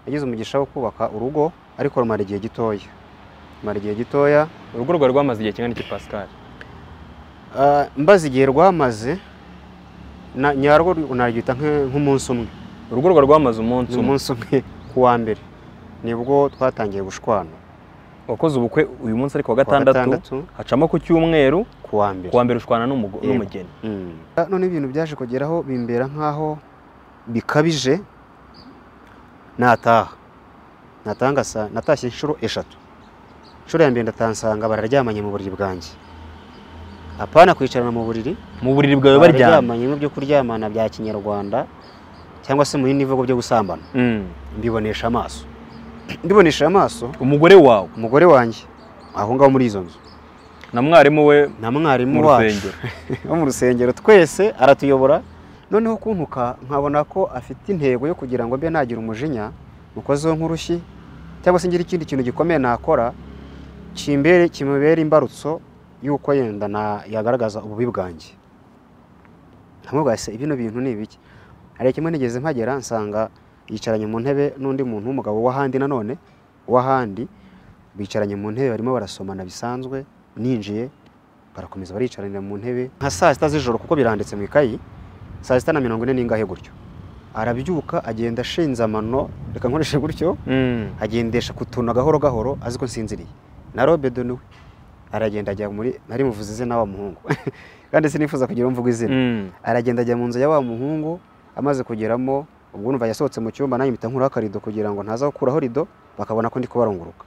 yagize umugisha wo kubaka urugo ariko rumara igihe gitoya rumara igihe gitoya urugo rwawe rwamaze igihe kingana iki Pascal Ah, mbaze igihe rwamaze na- nyarwo narwita nk- nk'umunsi umwe urugo rwawe rwamaze umunsi ni umwe umunsi umwe ku wa mbere nibwo twatangiye gushwana wakoze ubukwe uyu munsi ariko wa Ku wa gatandatu hacamo ku cyumweru ku wa mbere ku wa mbere ushwana n'umugo- Yego. n'umugeni Mm. Ah, none ibintu byaje kugeraho bimbera nk'aho bikabije nataha nataha ngasa- natashye inshuro eshatu inshuro ya mbere ndatansanga bararyamanye mu buriri bwanjye apana kwicarana mu buriri mu buriri bwawe baryamye bararyamanye mu byo kuryamana bya kinyarwanda cyangwa se mu bindi bivugo byo gusambana Mm. mbibonesha amaso mbibonesha amaso umugore wawe umugore wanjye aho ngaho muri izo nzu na mwarimu we na mu mwarimu wacu rusengero wo mu rusengero twese aratuyobora noneho kuntuka nkabona ko afite intego yo kugira ngo mbe nagira umujinya mukozeho nk'urushyi cyangwa se ngire ikindi kintu gikomeye nakora kimbere kimubera imbarutso y'uko yenda na yagaragaza ububi bwanjye ntamubwira se ibino bintu ni ibiki hari kimwe nigeze mpagera nsanga yicaranye mu ntebe n'undi muntu w'umugabo w'ahandi nanone w'ahandi bicaranye mu ntebe barimo barasomana bisanzwe ninjiye barakomeza baricaranira mu ntebe nka saa sita z'ijoro kuko biranditse mu ikayi saa sita na mirongo ine n'ingahe gutyo arabyuka agenda ashinze amano reka nkoreshe gutyo Mm. agendesha ku tuntu gahoro gahoro azi ko nsinziriye na robedo niwe aragenda ajya muri nari muvuze izina wa muhungu kandi sinifuza kugira umvuga izina Mm. aragenda ajya mu nzu ya wa muhungu amaze kugeramo ubwo numva yasohotse mu cyumba nanjye mpita nkuraho akarido kugira ngo ntaza gukuraho rido bakabona ko ndi kubarunguruka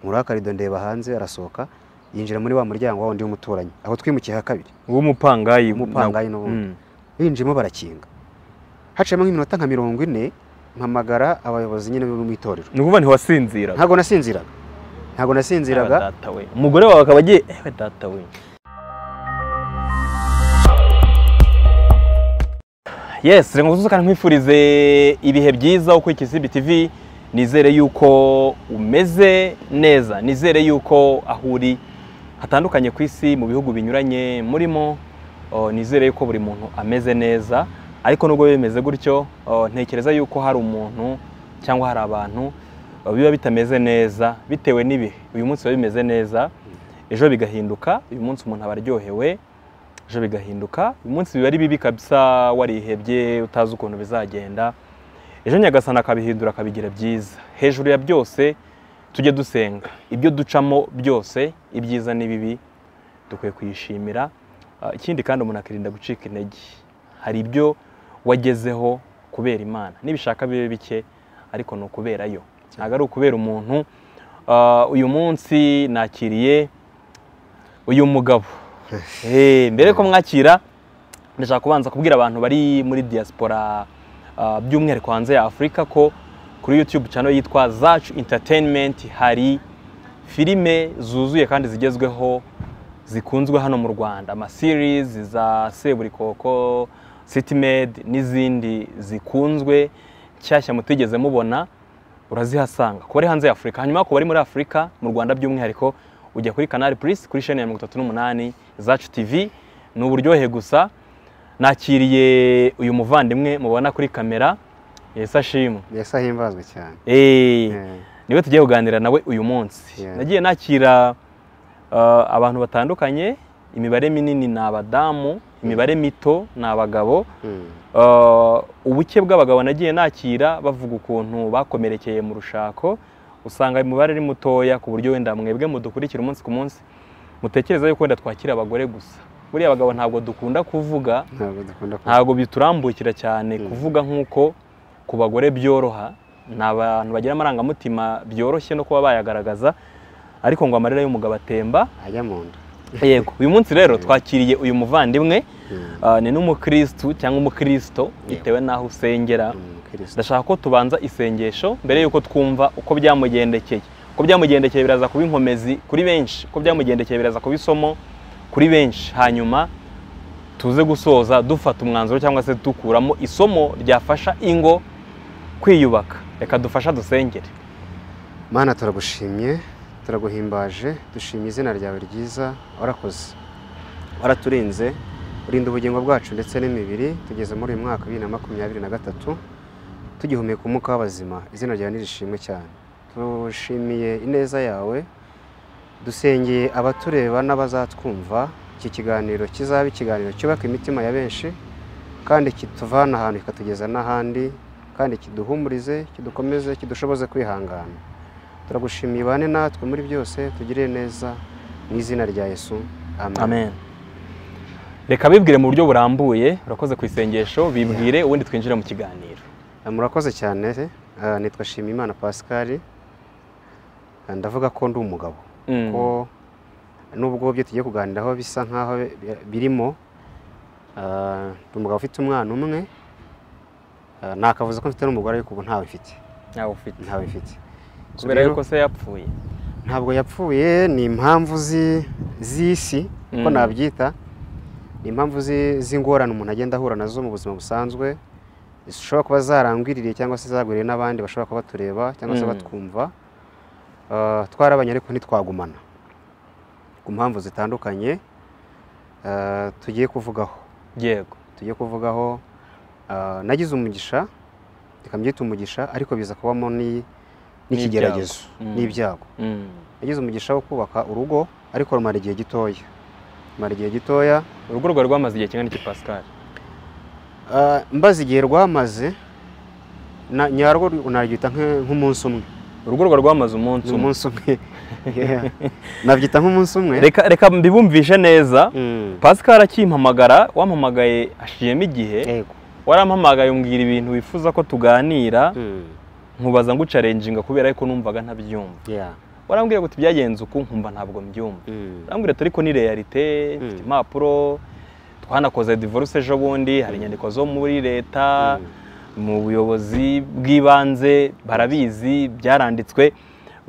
nkuraho akarido ndeba hanze arasohoka yinjira muri wa muryango wa wundi w'umuturanyi aho twimukiye ha kabiri w'umupangayi umupangayi n'ubundi Mm. binjiyemo barakinga haciyemo nk'iminota nka mirongo ine mpamagara abayobozi nyine bo mu itorero ni ukuvuga ntiwasinzira ntabwo nasinziraga ntabwo nasinziraga data we umugore wawe akaba agiye ewe data we yes reka ngusuze kandi nkwifurize ibihe byiza ukurikije Simbi TV nizere yuko umeze neza nizere yuko aho uri hatandukanye ku isi mu bihugu binyuranye murimo oh, nizere yuko buri muntu ameze neza ariko nubwo biba bimeze gutyo oh, ntekereza yuko hari umuntu cyangwa hari abantu oh, biba bitameze neza bitewe n'ibihe uyu munsi biba bimeze neza ejo bigahinduka uyu munsi umuntu aba aryohewe ejo bigahinduka uyu munsi biba ari bibi kabisa warihebye utazi ukuntu bizagenda ejo nyagasana akabihindura akabigira byiza hejuru ya byose tujye dusenga ibyo ducamo byose ibyiza n'ibibi dukwiye kuyishimira Ah, ikindi kandi umuntu akirinda gucika intege hari ibyo wagezeho kubera imana nibishaka bibe bike ariko ni ukubera yo ntabwo ari ukubera umuntu Ah, uyu munsi nakiriye uyu mugabo Eh, mbere ko mwakira ndashaka kubanza kubwira abantu bari muri diaspora ah, by'umwihariko hanze ya afurika ko kuri youtube channel yitwa zacu entertainment hari filime zuzuye kandi zigezweho zikunzwe hano mu rwanda ama series za seburikoko citymed n'izindi zikunzwe nshyashya mutigeze mubona urazihasanga ku bari hanze ya afurika hanyuma ku bari muri afurika mu rwanda by'umwihariko ujya kuri canal plus kuri sheni ya mirongo itatu n'umunani zacu tv ni uburyohe gusa nakiriye uyu muvandimwe mubona kuri kamera yesi ashimwe mbese ahimbazwe cyane Eh, Eh, niwe tugiye kuganira nawe uyu munsi Yeah. nagiye nakira uh, abantu batandukanye imibare minini ni abadamu imibare mito ni abagabo mm, Uh, ubuke bw'abagabo nagiye nakira bavuga ukuntu bakomerekeye mu rushako usanga umubare ari mutoya ku buryo wenda mwebwe mudukurikira umunsi ku munsi mutekereza yuko wenda twakira abagore gusa buriya abagabo ntabwo dukunda kuvuga ntabwo dukunda kuba ntabwo biturambukira cyane Mm. kuvuga nk'uko ku bagore byoroha ni abantu bagira amarangamutima byoroshye no kuba bayagaragaza ariko ngo amarira y'umugabo atemba ajya mu nda yego uyu munsi rero twakiriye uyu muvandimwe Mm, Ah, ni n'umukirisitu cyangwa umukristo bitewe n'aho usengera mm, Kristo. ndashaka ko tubanza isengesho mbere y'uko twumva uko byamugendekeye uko byamugendekeye biraza kuba inkomezi kuri benshi uko byamugendekeye biraza kuba isomo kuri benshi hanyuma tuze gusoza dufata umwanzuro cyangwa se dukuramo isomo ryafasha ingo kwiyubaka reka dufasha dusengere mana turagushimye turaguhimbaje dushimye izina ryawe ryiza warakoze waraturinze urinda ubugingo bwacu ndetse n'imibiri tugeze muri uyu mwaka bibiri na makumyabiri na gatatu tugihumeka umwuka w'abazima izina ryawe nirishimwe cyane tushimiye ineza yawe dusengeye abatureba n'abazatwumva iki kiganiro kizaba ikiganiro cyubaka imitima ya benshi kandi kituvana ahantu kikatugeza n'ahandi kandi kiduhumurize kidukomeze kidushoboze kwihangana turagushimiye bane natwe muri byose tugire neza mu izina rya yesu amen amen reka bibwire mu buryo burambuye urakoze ku isengesho bibwire ubundi twinjire mu kiganiro murakoze cyane eh, nitwa shimimana pascal Eh, ndavuga ko ndi umugabo Mm. ko nubwo byo tugiye kuganiraho bisa nk'aho bi- birimo eh, ndi umugabo ufite umwana umwe eh, nakavuze ko mfite n'umugore ariko ubu ntawe mfite ntawe ufite ntawe mfite So kubera rero, yuko se yapfuye ntabwo yapfuye ni impamvu zi- z'isi uko Mm. nabyita ni impamvu zi- z'ingorane umuntu agenda ahura nazo mu buzima busanzwe zishobora kuba zarangwiririye cyangwa se zagwiriye n'abandi bashobora kuba batureba cyangwa se Mm. batwumva Ah, twarabanye ariko ntitwagumana ku mpamvu zitandukanye ah, tugiye kuvugaho yego tugiye kuvugaho ah, nagize umugisha tukambyita umugisha ariko biza kubamo ni- n'ikigeragezo Mm. n'ibyago Mm. yagize umugisha wo kubaka urugo ariko rumara igihe gitoya rumara igihe gitoya urugo rwawe rwamaze igihe kingana iki pascal Ah, mbaze igihe rwamaze na- nyarwo narwita nk- nk'umunsi umwe urugo rwawe rwamaze umunsi ni umwe umunsi umwe Yeah. nabyita nk'umunsi umwe reka reka mbibumvishe neza Mm. pascal akimpamagara wampamagaye ashiyemo igihe Yego. warampamagaye umbwira ibintu wifuza ko tuganira Mm. nkubaza ngo ucarenjinga kubera yuko numvaga ntabyumva Yeah. warambwira ngo tubyagenze uku nkumva ntabwo mbyumva Mm. urambwira turi ko ni realite mfite Mm. impapuro twanakoze divorce ejo bundi hari inyandiko zo muri leta Mm. mu buyobozi bw'ibanze barabizi byaranditswe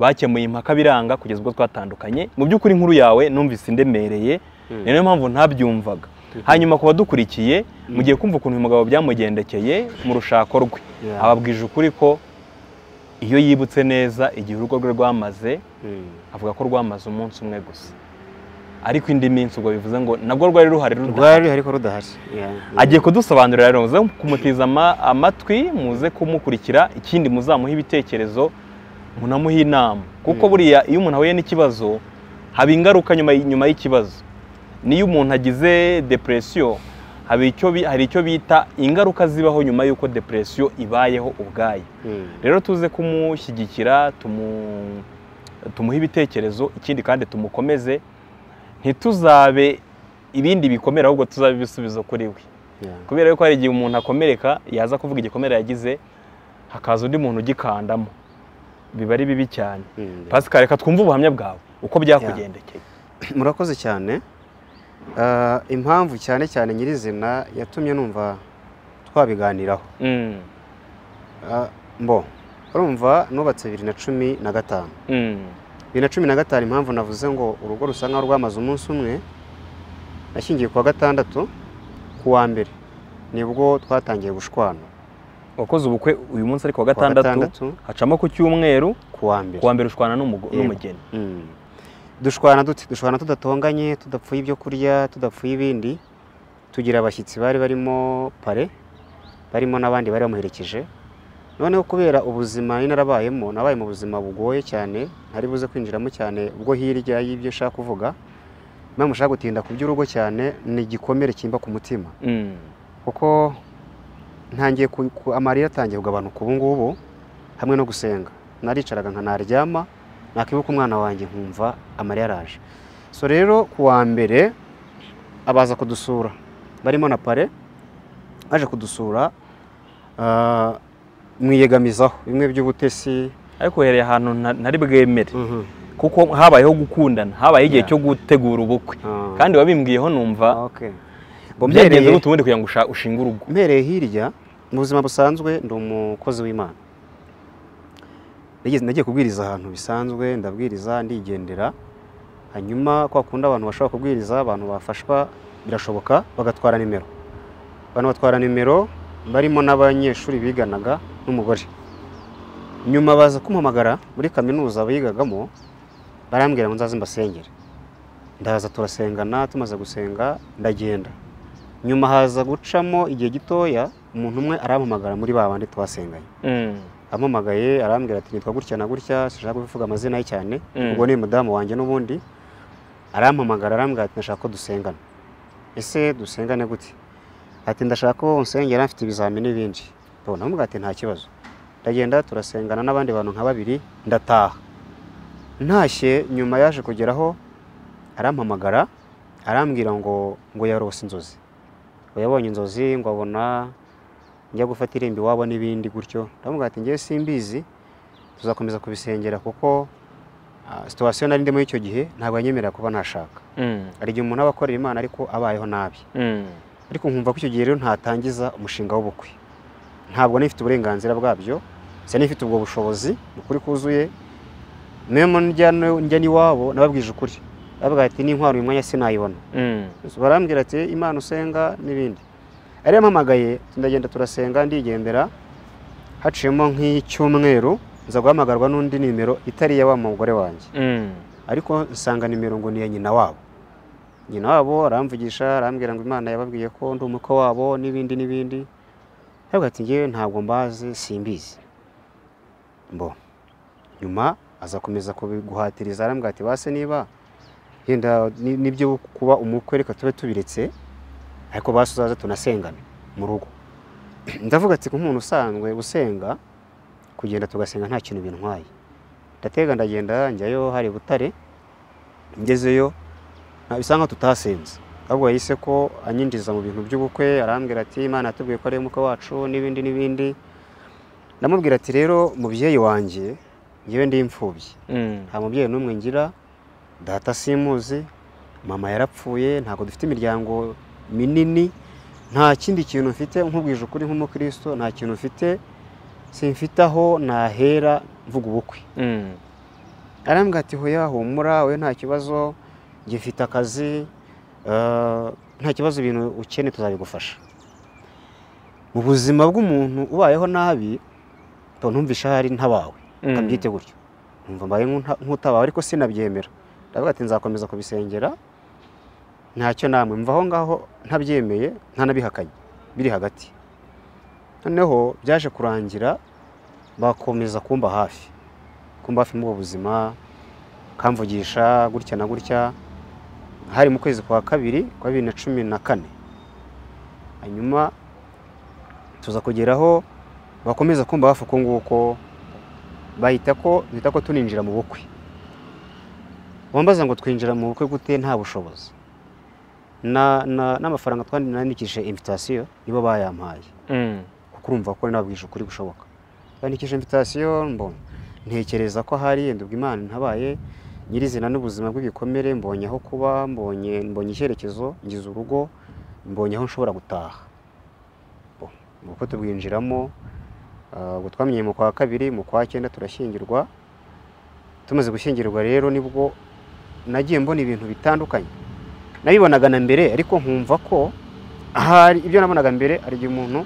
bakemuye impaka biranga kugeza ubwo twatandukanye mu by'ukuri inkuru yawe numvise indemereye Mm. ni nayo mpamvu ntabyumvaga Mhm. hanyuma ku badukurikiye mugiye kumva ukuntu uyu mugabo byamugendekeye mu rushako rwe Yeah. ababwije ukuri ko iyo yibutse neza igihe urugo rwe rwamaze Mm. avuga ko rwamaze umunsi umwe gusa ariko indi minsi ubwo bivuze ngo nabwo rwari ruhari rudahari rwari ariko rudahari Yeah. agiye kudusobanurira rero muze kumuteza ama- amatwi muze kumukurikira ikindi muzamuhe ibitekerezo munamuhe inama kuko Mm. buriya iyo umuntu ahuye n'ikibazo haba ingaruka nyuma y- nyuma y'ikibazo niyo umuntu agize depresiyo haba icyo bi- hari icyo bita ingaruka zibaho nyuma y'uko depresiyo ibayeho ubwayo Mm. rero tuze kumushyigikira tumu- tumuhe ibitekerezo ikindi kandi tumukomeze ntituzabe ibindi bikomere ahubwo tuzabe ibisubizo kuri we Yeah. kubera yuko hari igihe umuntu akomereka yaza kuvuga igikomere yagize hakaza undi muntu ugikandamo biba ari bibi cyane Mm. pascal reka twumve ubuhamya bwawe uko byakugendekeye murakoze cyane Ah, impamvu cyane cyane nyirizina yatumye numva twabiganiraho Mm, Ah, mbo urumva nubatse bibiri na cumi na gatanu mm, bibiri na cumi na gatanu impamvu navuze ngo urugo rusa nkaho rwamaze umunsi umwe nashyingiye ku wa gatandatu ku wa mbere nibwo twatangiye gushwana wakoze ubukwe uyu munsi ariko wa Ku wa gatandatu hacamo ku cyumweru ku wa mbere ku wa mbere ushwana n'umugo- Yego. n'umugeni Mm. dushwana dute dushwana tudatonganye tudapfuye ibyo kurya tudapfuye ibindi tugira abashyitsi bari barimo pare barimo n'abandi bari bamuherekeje noneho kubera ubuzima nari narabayemo nabaye mu buzima bugoye cyane ntari buze kwinjiramo cyane ubwo hirya y'ibyo ushaka kuvuga impamvu ushaka gutinda ku by'urugo cyane ni igikomere kimba ku mutima Mm, kuko ntangiye ku- ku- amarira atangiye kugabanuka ubu ngubu hamwe no gusenga naricaraga nkanaryama nakibuka umwana wanjye nkumva amarira araje so rero ku wa mbere abaza kudusura barimo na pare baje kudusura ah, mwiyegamizaho bimwe by'ubutesi ariko uhereye ahantu nta- ntari bwemere Mhm. kuko habayeho gukundana habaye igihe Yeah. cyo gutegura ubukwe Ah, kandi wabimbwiyeho numva okay. Ngo byagenze mbereye- gute ubundi kugira ngo usha- ushinge urugo mpereye hirya mu buzima busanzwe ndi umukozi w'imana Nigeze- nagiye kubwiriza ahantu bisanzwe ndabwiriza ndigendera hanyuma kwa kundi abantu bashobora kubwiriza abantu bafashwa birashoboka bagatwara nimero abantu batwara nimero barimo n'abanyeshuri biganaga n'umugore nyuma baza kumpamagara muri kaminuza bigagamo barambwira ngo nzaze mbasengere ndaza turasengana tumaze gusenga ndagenda nyuma haza gucamo igihe gitoya umuntu umwe arampamagara muri ba bandi twasenganye Mm. ampamagaye arambwira ati nitwa gutya na gutya sinshaka kuvuga amazina ye cyane Mm. ubwo ni mudamu wanjye n'ubundi arampamagara arambwira ati ndashaka ko dusengana ese dusengane gute ati ndashaka ko unsengera mfite ibizamini n'ibindi tubona amubwira ati nta kibazo ndagenda turasengana n'abandi bantu nka babiri ndataha ntashye nyuma yaje kugeraho arampamagara arambwira ngo ngo yarose inzozi ngo yabonye inzozi ngo abona njya gufata irembo iwabo n'ibindi gutyo ndamubwira ati ngewe simbizi tuzakomeza kubisengera kuko ah, situwasiyo nari ndimo y'icyo gihe ntabwo yanyemerera kuba nashaka Mm. hari igihe umuntu aba akorera imana ariko abayeho nabi Mm. ariko nkumva ko icyo gihe rero ntatangiza umushinga w'ubukwe ntabwo nifite uburenganzira bwabyo sinari ifite ubwo bushobozi ni ukuri kuzuye memo njya ni- njya n'iwabo nababwije ukuri bavuga ati n'intwaro uyu mwanya sinayibona Mm. barambwira ati imana usenga n'ibindi ari yampamagaye ndagenda turasenga ndigendera haciyemo nk'icyumweru nza guhamagarwa n'undi nimero itari iya wa mugore wanjye Mm. ariko nsanga nimero ngo ni iya nyina wabo nyina wabo aramvugisha arambwira ngo imana yababwiye ko ndi umukwe wabo n'ibindi n'ibindi ariko ati ngewe ntabwo mbazi simbizi mbo nyuma aza komeza kubiguhatiriza arambwira ati base niba yenda ni- nibyo kuba umukwe reka tube tubiretse ariko basi uzaze tunasengane mu rugo ndavuga ati nk'umuntu usanzwe usenga kugenda tugasenga nta kintu bintwaye ndatega ndagenda njyayo hari butare ngezeyo nta- bisa nkaho tutasenze ahubwo yahise ko anyinjiza mu bintu by'ubukwe arambwira ati imana yatubwiye ko ari umukwe wacu n'ibindi n'ibindi ndamubwira ati rero mubyeyi wanjye ngewe ndi imfubyi Mm. nta mubyeyi n'umwe ngira data simuzi mama yarapfuye ntabwo dufite imiryango minini nta kindi kintu mfite nkubwije ukuri nk'umukristo nta kintu mfite simfite aho nahera mvuga ubukwe Mm. arambwira ati hoya humura we nta kibazo gifite akazi eh, nta kibazo ibintu ukene tuzabigufasha mu buzima bw'umuntu ubayeho nabi to ntumvisha ahari ntabawe Mm. kabyite gutyo numva mbaye nk'unta- nk'utabawe ariko sinabyemera ndavuga ati nzakomeza kubisengera ntacyo namwe mva aho ngaho ntabyemeye ntanabihakanye biri hagati noneho byaje kurangira bakomeza kumba hafi kumba hafi muri ubwo buzima kamvugisha gutya na gutya hari mu kwezi kwa kabiri kwa bibiri na cumi na kane hanyuma tuza kugeraho bakomeza kumva hafi uko nguko bahita ko bahita ko tuninjira mu bukwe wambaza ngo twinjira mu bukwe gute nta bushobozi Na- na- n'amafaranga twandikishije invitasiyo nibo bayampaye Mm. kuko urumva ko nabwije ukuri gushoboka bandikije invitasiyo mbona ntekereza ko hari yenda ubwo imana ntabaye nyirizina n'ubuzima bw'ibikomere mbonye aho kuba mbonye mbonye icyerekezo ngize urugo mbonye aho nshobora gutaha Bo- ubwo tubwinjiramo ah, ubwo twamenye mu kwa kabiri mu kwa cyenda turashyingirwa tumaze gushyingirwa rero nibwo nagiye mbona ibintu bitandukanye nabibonaga na mbere ariko nkumva ko ahari ibyo nabonaga mbere hari igihe umuntu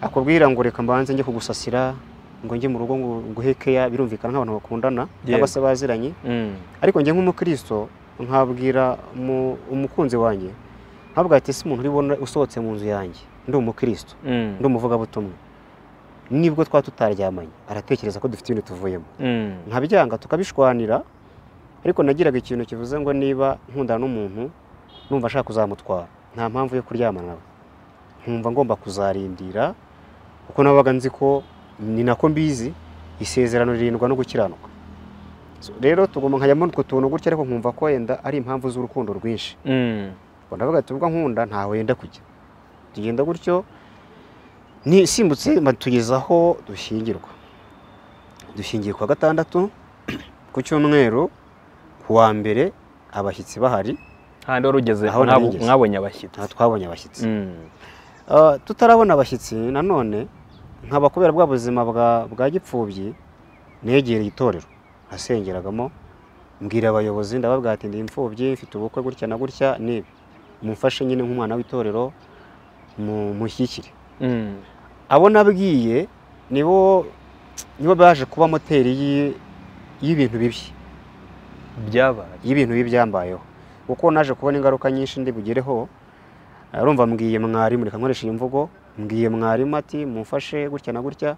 akubwira ngo reka mbanze njye kugusasira ngo njye mu rugo ngo nguhe keya birumvikana nk'abantu bakundana Yego. cyangwa se baziranye Mm. ariko njye nk'umukristo nkabwira mu- umukunzi wanjye nkavuga ati ese umuntu uri bubone usohotse mu nzu yanjye ndi umukristo Mm. ndi umuvugabutumwa nibwo twa tutaryamanye aratekereza ko dufite ibintu tuvuyemo Mm. nkabyanga tukabishwanira ariko nagiraga ikintu kivuze ngo niba nkundana n'umuntu numva ashaka kuzamutwara nta mpamvu yo kuryamana nawe nkumva ngomba kuzarindira kuko nabaga nzi ko ni nako mbizi isezerano ririndwa no gukiranuka So, rero tugomba nkajyamo utwo tuntu gutya ariko nkumva ko wenda ari impamvu z'urukundo rwinshi Mm. Ubwo ndavuga ati ubwo nkunda ntaho yenda kujya tugenda gutyo ni simbutse batugeza aho dushyingirwa dushingiye kwa gatandatu ku cyumweru ku wa mbere abashyitsi bahari Handi wari ugeze Aho nari mwabo- ngeze. mwabonye abashyitsi. nta twabonye abashyitsi Mm. Ah, tutarabona abashyitsi nanone nkaba kubera bwa buzima bwa bwa gipfubyi negereye itorero nasengeragamo mbwira abayobozi ndababwira ati ndi imfubyi mfite ubukwe gutya na gutya n'ibi mumfashe nyine nk'umwana w'itorero mu- mushyigikire Mm. abo nabwiye nibo nibo baje kuba moteri y'i- y'ibintu bibi Byabaye. y'ibintu bibi byambayeho kuko naje kubona ingaruka nyinshi ndi bugereho arumva mbwiye mwari mureka nkoresha iyi mvugo mbwiye mwarimu ati mumfashe gutya na gutya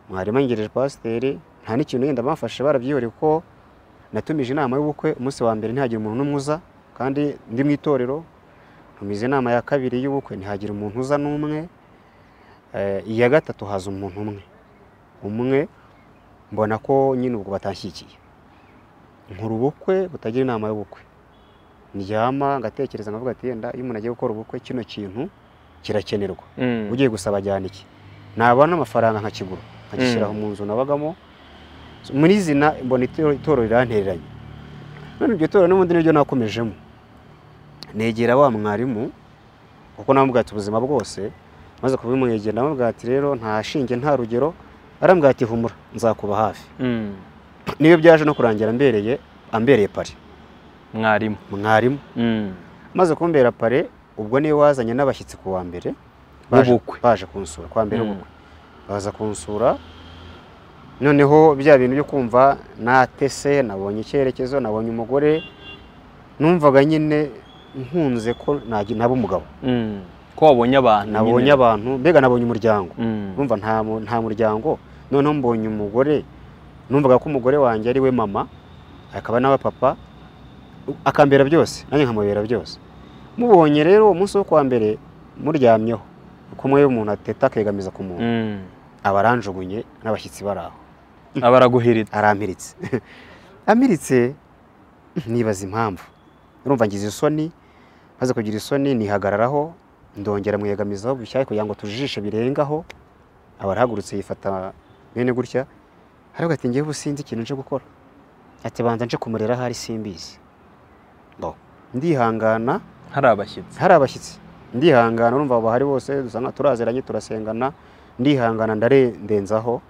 mwarimu angejeje pasiteri nta n'ikintu yenda bamfashe barabyihoreye kuko natumije inama y'ubukwe umunsi wa mbere ntihagira umuntu n'umwe uza kandi ndi mu itorero ntumize inama ya kabiri y'ubukwe ntihagira umuntu uza n'umwe Eh, iya gatatu haza umuntu umwe umwe mbona ko nyine ubwo batashyigikiye nkora ubukwe butagira inama y'ubukwe ndyama ngatekereza nkavuga ati yenda iyo umuntu agiye gukora ubukwe kino kintu kirakenerwa Mm. ugiye gusaba ajyana iki nabona amafaranga nkakigura nkagishyiraho Mm. mu nzu nabagamo muri zina mbona itoro- itorero rirantereranye none iryo torero n'ubundi niryo nakomejemo negera wa mwarimu kuko namubwira ati ubuzima bwose maze kubimwegera namubwira ati rero nta shinge nta rugero arambwira ati humura nzakuba hafi Mm. niyo byaje no kurangira ambereye ambereye pare mwarimu mwarimu Mm. maze kumbera pare ubwo niwe wazanye n'abashyitsi ku wa mbere baje, W'ubukwe. baje kunsura ku wa mbere Mm. w'ubukwe baza kunsura noneho bya bintu byo kumva natese nabonye icyerekezo nabonye umugore numvaga nyine nkunze ko nagi- naba umugabo Mm. ko wabonye abantu nabonye nyine. abantu mbega nabonye umuryango Mm. numva nta mu- nta muryango noneho mbonye umugore numvaga ko umugore wanjye ari we mama akaba n'aba papa akambera byose nanjye nkamubera byose mubonye rero umunsi wo kwa mbere muryamyeho uko umwe umuntu ateta akegamiza ku muntu Mm. aba aranjugunye n'abashyitsi bari aho abaraguhirita arampiritse amiritse nibaza impamvu urumva ngize isoni maze kugira isoni nihagararaho ndongera mwegamizaho bishyashya kugira ngo tujishe birengaho abarahagurutse yifata bene gutya aravuga ati ngewe ubu sinzi ikintu nje gukora ati banza nje kumurera ahari simbizi ngo ndihangana hari abashyitsi hari abashyitsi ndihangana urumva abo bahari bose dusa nka turaziranye turasengana ndihangana ndarendenzaho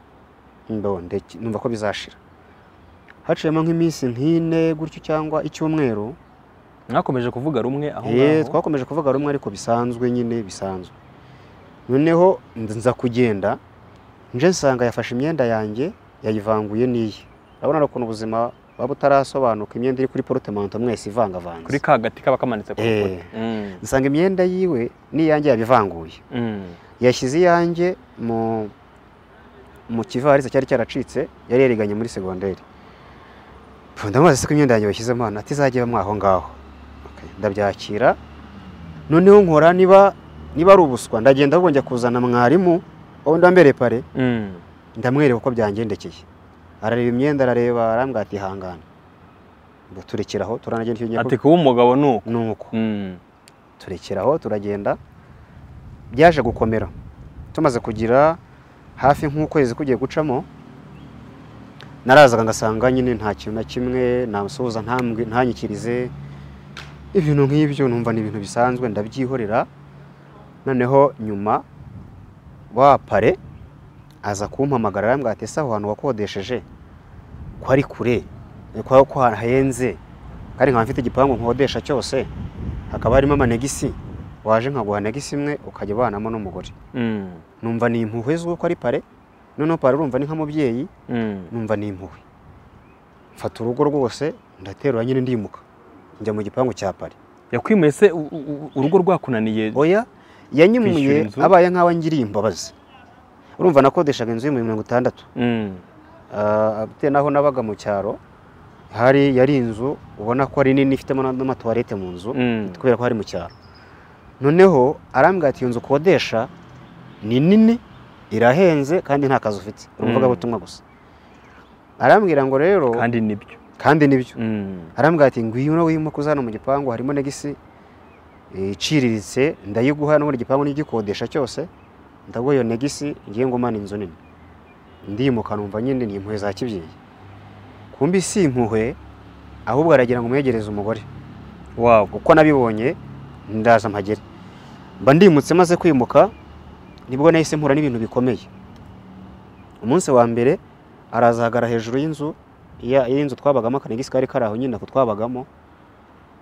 ndo ndeki- numva ko bizashira haciyemo nk'iminsi nk'ine gutyo cyangwa icyumweru mwakomeje kuvuga rumwe aho eh, ngaho twakomeje kuvuga rumwe ariko bisanzwe nyine bisanzwe noneho nz- nza kugenda nje nsanga yafashe imyenda yanjye yayivanguye n'iye urabona ari ukuntu ubuzima buba butarasobanuka imyenda iri kuri porutemanto mwese ivangavanze kuri ka gati kaba kamanitse ku Eh. rukuta Mm. nsanga imyenda yiwe n'iyanjye yabivanguye Mm. yashyize iyanjye mu mu kivarisi cyari cyaracitse yari yariganye muri segonderi Pfu, ndamubaza se ko imyenda yanjye bashyizemo hano atizajya ibamo aho ngaho Okay, ndabyakira noneho nkora niba niba ari ubuswa ndagenda ahubwo njya kuzana mwarimu wowe ndambereye pare Mm. ndamwereka uko byangendekeye arareba imyenda arareba arambwira ati ihangane ngo turekere aho turanagenda icyo gihe ati kuba umugabo ni uko ni uko Mm. turekeraho turagenda byaje gukomera tumaze kugira hafi nk'ukwezi kugiye gucamo narazaga ngasanga nyine nta kintu na kimwe nasuhuza ntambwe ntanyikirize ibintu nk'ibyo numva ni ibintu bisanzwe ndabyihorera noneho nyuma wa pare aza kumpamagara arambwira ati ese aho hantu wakodesheje ko ari kure ko ko hahenze kandi nkaba mfite igipangu nkodesha cyose hakaba harimo amanegisi waje nkaguha negisi imwe ukajya ubanamo n'umugore Mm. numva ni impuhwe z'uko ari pare noneho pare urumva ni nk'umubyeyi Mm. numva ni impuhwe mfata urugo rwose ndaterura nyine ndimuka njya mu gipangu cya pare yakwimuye se u- u- urugo rwakunaniye oya Kwishyura yanyimuye inzu? abaye nk'aho angiriye imbabazi urumva nakodeshaga inzu y'ibihumbi mirongo itandatu Mm. Ah, bitewe n'aho nabaga mu cyaro hari yari inzu ubona ko ari nini ifitemo n'amatuwarete mu nzu Mm. kubera ko hari mu cyaro noneho arambwira ati iyo nzu ukodesha ni nini irahenze kandi nta kazi ufite uri Mm. umuvugabutumwa gusa arambwira ngo rero kandi nibyo kandi nibyo Mm. arambwira ati ngwino wimo kuza hano mu gipangu harimo negisi iciriritse ndayiguha n'ubundi igipangu n'igikodesha cyose ndaguha iyo negisi ngiye ngumana inzu nini ndimuka numva nyine ni impuhwe za kibyeyi kumbi si impuhwe ahubwo aragira ngo umwegereze umugore wabo uko nabibonye ndaza mpagere mba ndimutse maze kwimuka nibwo nahise mpura n'ibintu bikomeye umunsi wa mbere arazahagara hejuru y'inzu ya- y'inzu twabagamo akanegisi kari kari aho nyine ako twabagamo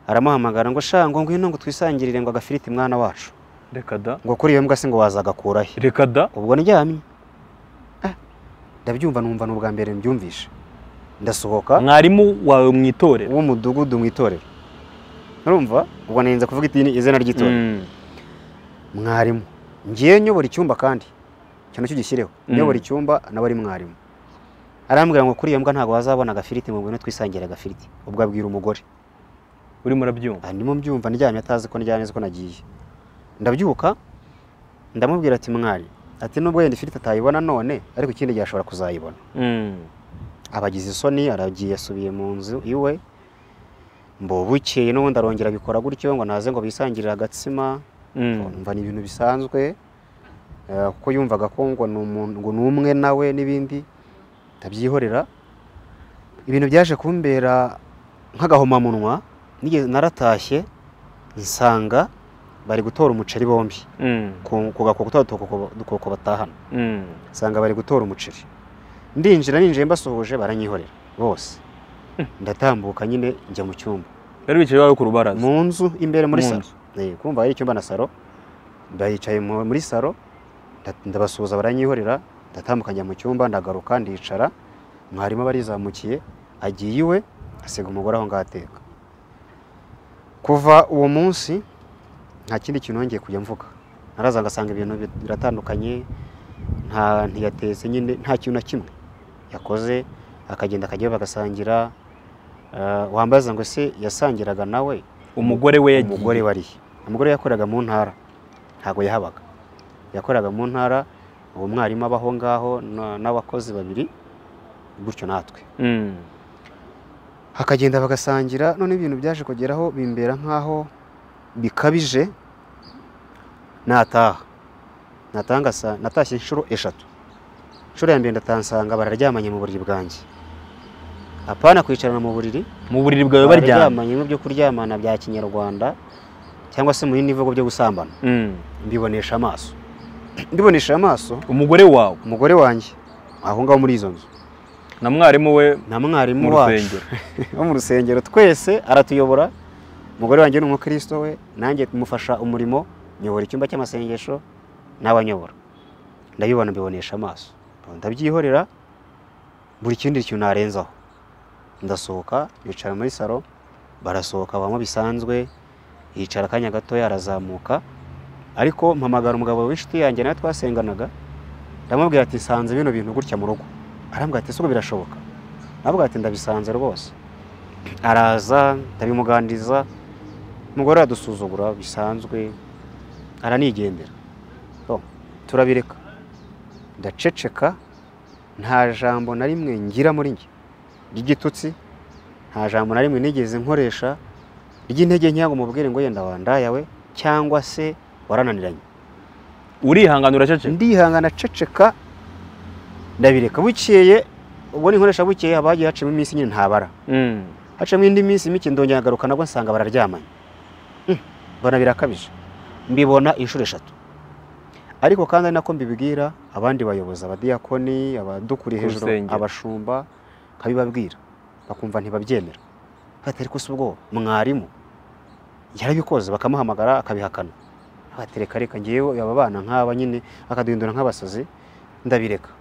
aramuhamagara ngo sha ngo ngwino ngo twisangirire ngo agafiriti mwana wacu reka da ngo kuri iyo mbwa se ngo wazagakurahe reka da ubwo ndyamye Ah, ndabyumva numva ni ubwa mbere mbyumvishe ndasohoka mwarimu wawe mu itorero w'umudugudu mu itorero urumva ubwo nenze kuvuga iti- izina ry'itorero Mm. mwarimu ngiye nyobora icyumba kandi cyo nacyo gishyireho Mm. nyobora icyumba nawe ari mwarimu arambwira ngo kuri iyo mbwa ntabwo wazabona agafiriti mu ngwino twisangira agafiriti ubwo abwira umugore urimo urabyumva aha ndimo mbyumva ndyamye atazi ko ndyamye azi ko nagiye ndabyuka ndamubwira ati mwari ati nubwo yenda ifiriti atayibona none ariko ikindi gihe ashobora kuzayibona Mm. abagize isoni aragiye asubiye mu nzu iwe bukeye n'ubundi arongera abikora gutyo ngo naze ngo bisangirire agatsima Mm. umva ni ibintu bisanzwe eh, kuko yumvaga ko ngo ni umuntu ngo ni umwe nawe n'ibindi ndabyihorera ibintu byaje kumbera nk'agahomamunwa nigeze naratashye nsanga bari gutora umuceri bombi Mm. ku ku gakoko twa dukoko- dukoko batahana Mm. nsanga bari gutora umuceri ndinjira ninjiye mbasuhuje baranyihorera bose ndatambuka nyine njya mu cyumba bari bicaye iwawe ku rubaraza mu nzu imbere muri Mu salo nzu. Eh, kumva hari icyumba na salo baricaye mu- muri salo nda- ndabasuhuza baranyihorera ndatambuka njya mu cyumba ndagaruka ndicara mwarimu aba arizamukiye agiye iwe asiga umugore aho ngaho ateka kuva uwo munsi nta kindi kintu nongeye kujya mvuga naraza ngasanga ibintu bi- biratandukanye nta ntiyatetse nyine nta kintu na kimwe yakoze akagenda akajyayo bagasangira Eh, wambaza ngo se yasangiraga nawe umugore we yagiye umugore wariye umugore yakoraga mu ntara ntabwo yahabaga yakoraga mu ntara uwo mwarimu abaho ngaho na- n'abakozi babiri gutyo natwe Mm. hakagenda bagasangira none ibintu byaje kugeraho bimbera nk'aho bikabije nataha nataha ngasa- natashye inshuro eshatu inshuro ya mbere ndatansanga bararyamanye mu buriri bwanjye apana kwicarana mu buriri mu buriri bwawe baryamye bararyamanye n'ibyo kuryamana bya kinyarwanda cyangwa se mu bindi bivugo byo gusambana Mm. mbibonesha amaso mbibonesha amaso umugore wawe umugore wanjye aho ngaho muri izo nzu na mwarimu we na mwarimu mu wacu rusengero wo mu rusengero twese aratuyobora umugore wanjye ni umukristo we nanjye mufasha umurimo nyobora icyumba cy'amasengesho n'abanyobora ndabibona mbibonesha amaso ndabyihorera buri kindi kintu narenzaho ndasohoka bicara muri salo barasohoka banywa bisanzwe yicara akanya gatoya arazamuka ariko mpamagara umugabo w'inshuti yanjye nawe twasenganaga ndamubwira ati nsanze bino bintu gutya mu rugo arambwira ati siko birashoboka nabwo ati ndabisanze rwose araza ndabimuganiriza umugore aradusuzugura bisanzwe aranigendera So, turabireka ndaceceka nta jambo na rimwe ngira muri njye ry'igitutsi nta jambo na rimwe nigeze nkoresha ry'intege nkeya ngo mubwire ngo yenda wandayawe cyangwa se warananiranye urihangana uraceceka ndihangana ceceka ndabireka bukeye ubwo ninkoresha bukeye haba hagiye hacamo iminsi nyine ntabara Mm. hacamo indi minsi mike ndongera nkagaruka nabwo nsanga bararyamanye Mm, mbona birakabije mbibona inshuro eshatu ariko kandi ari nako mbibwira abandi bayobozi abadiyakoni abadukuriye Ku hejuru rusengero. abashumba nkabibabwira bakumva ntibabyemera bati ariko si ubwo mwarimu yarabikoze bakamuhamagara akabihakana abatereka reka ngewe aba bana nk'aba nyine akaduhindura nk'abasazi ndabireka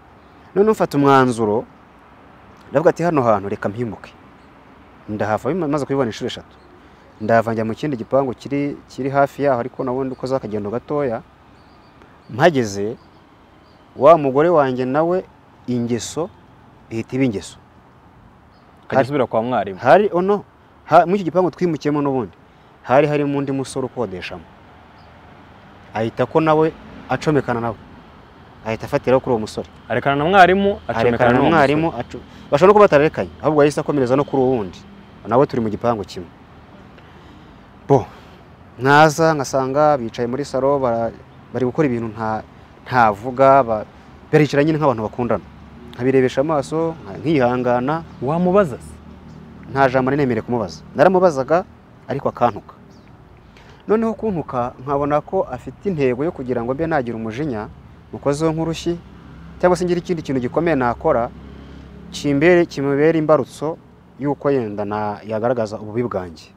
noneho mfata umwanzuro ndavuga ati hano hantu reka mpimuke ndahava bima- maze kubibona inshuro eshatu ndahava njya mu kindi gipangu kiri kiri hafi yaho ariko nabundi ukoze akagendo gatoya mpageze wa mugore wanjye nawe ingeso ihita iba ingeso ukajya usubira kwa mwarimu hari ono ha, muri iki gipangu twimukiyemo n'ubundi hari harimo undi musore ukodeshamo ahita ko nawe acomekana nawe ahita afatiraho kuri uwo musore arekana na mwarimu acomekana arekana na n'uwo mwarimu acu- bashobora no kuba batarerekanye ahubwo yahise akomereza no kuri uwundi nawe turi mu gipangu kimwe bo naza ngasanga bicaye muri salo bara- bari gukora ibintu nta ntavuga ba- baricara nyine nk'abantu bakundana nkabirebesha amaso nka- nkihangana musore. wamubaza se nta jambo nari nemerewe kumubaza naramubazaga ariko akantuka noneho kuntuka nkabona ko afite intego yo kugira ngo mbe nagira umujinya mukozeho nk'urushyi cyangwa se ngire ikindi kintu gikomeye nakora kimbere kimubera imbarutso y'uko yenda na yagaragaza ububi bwanjye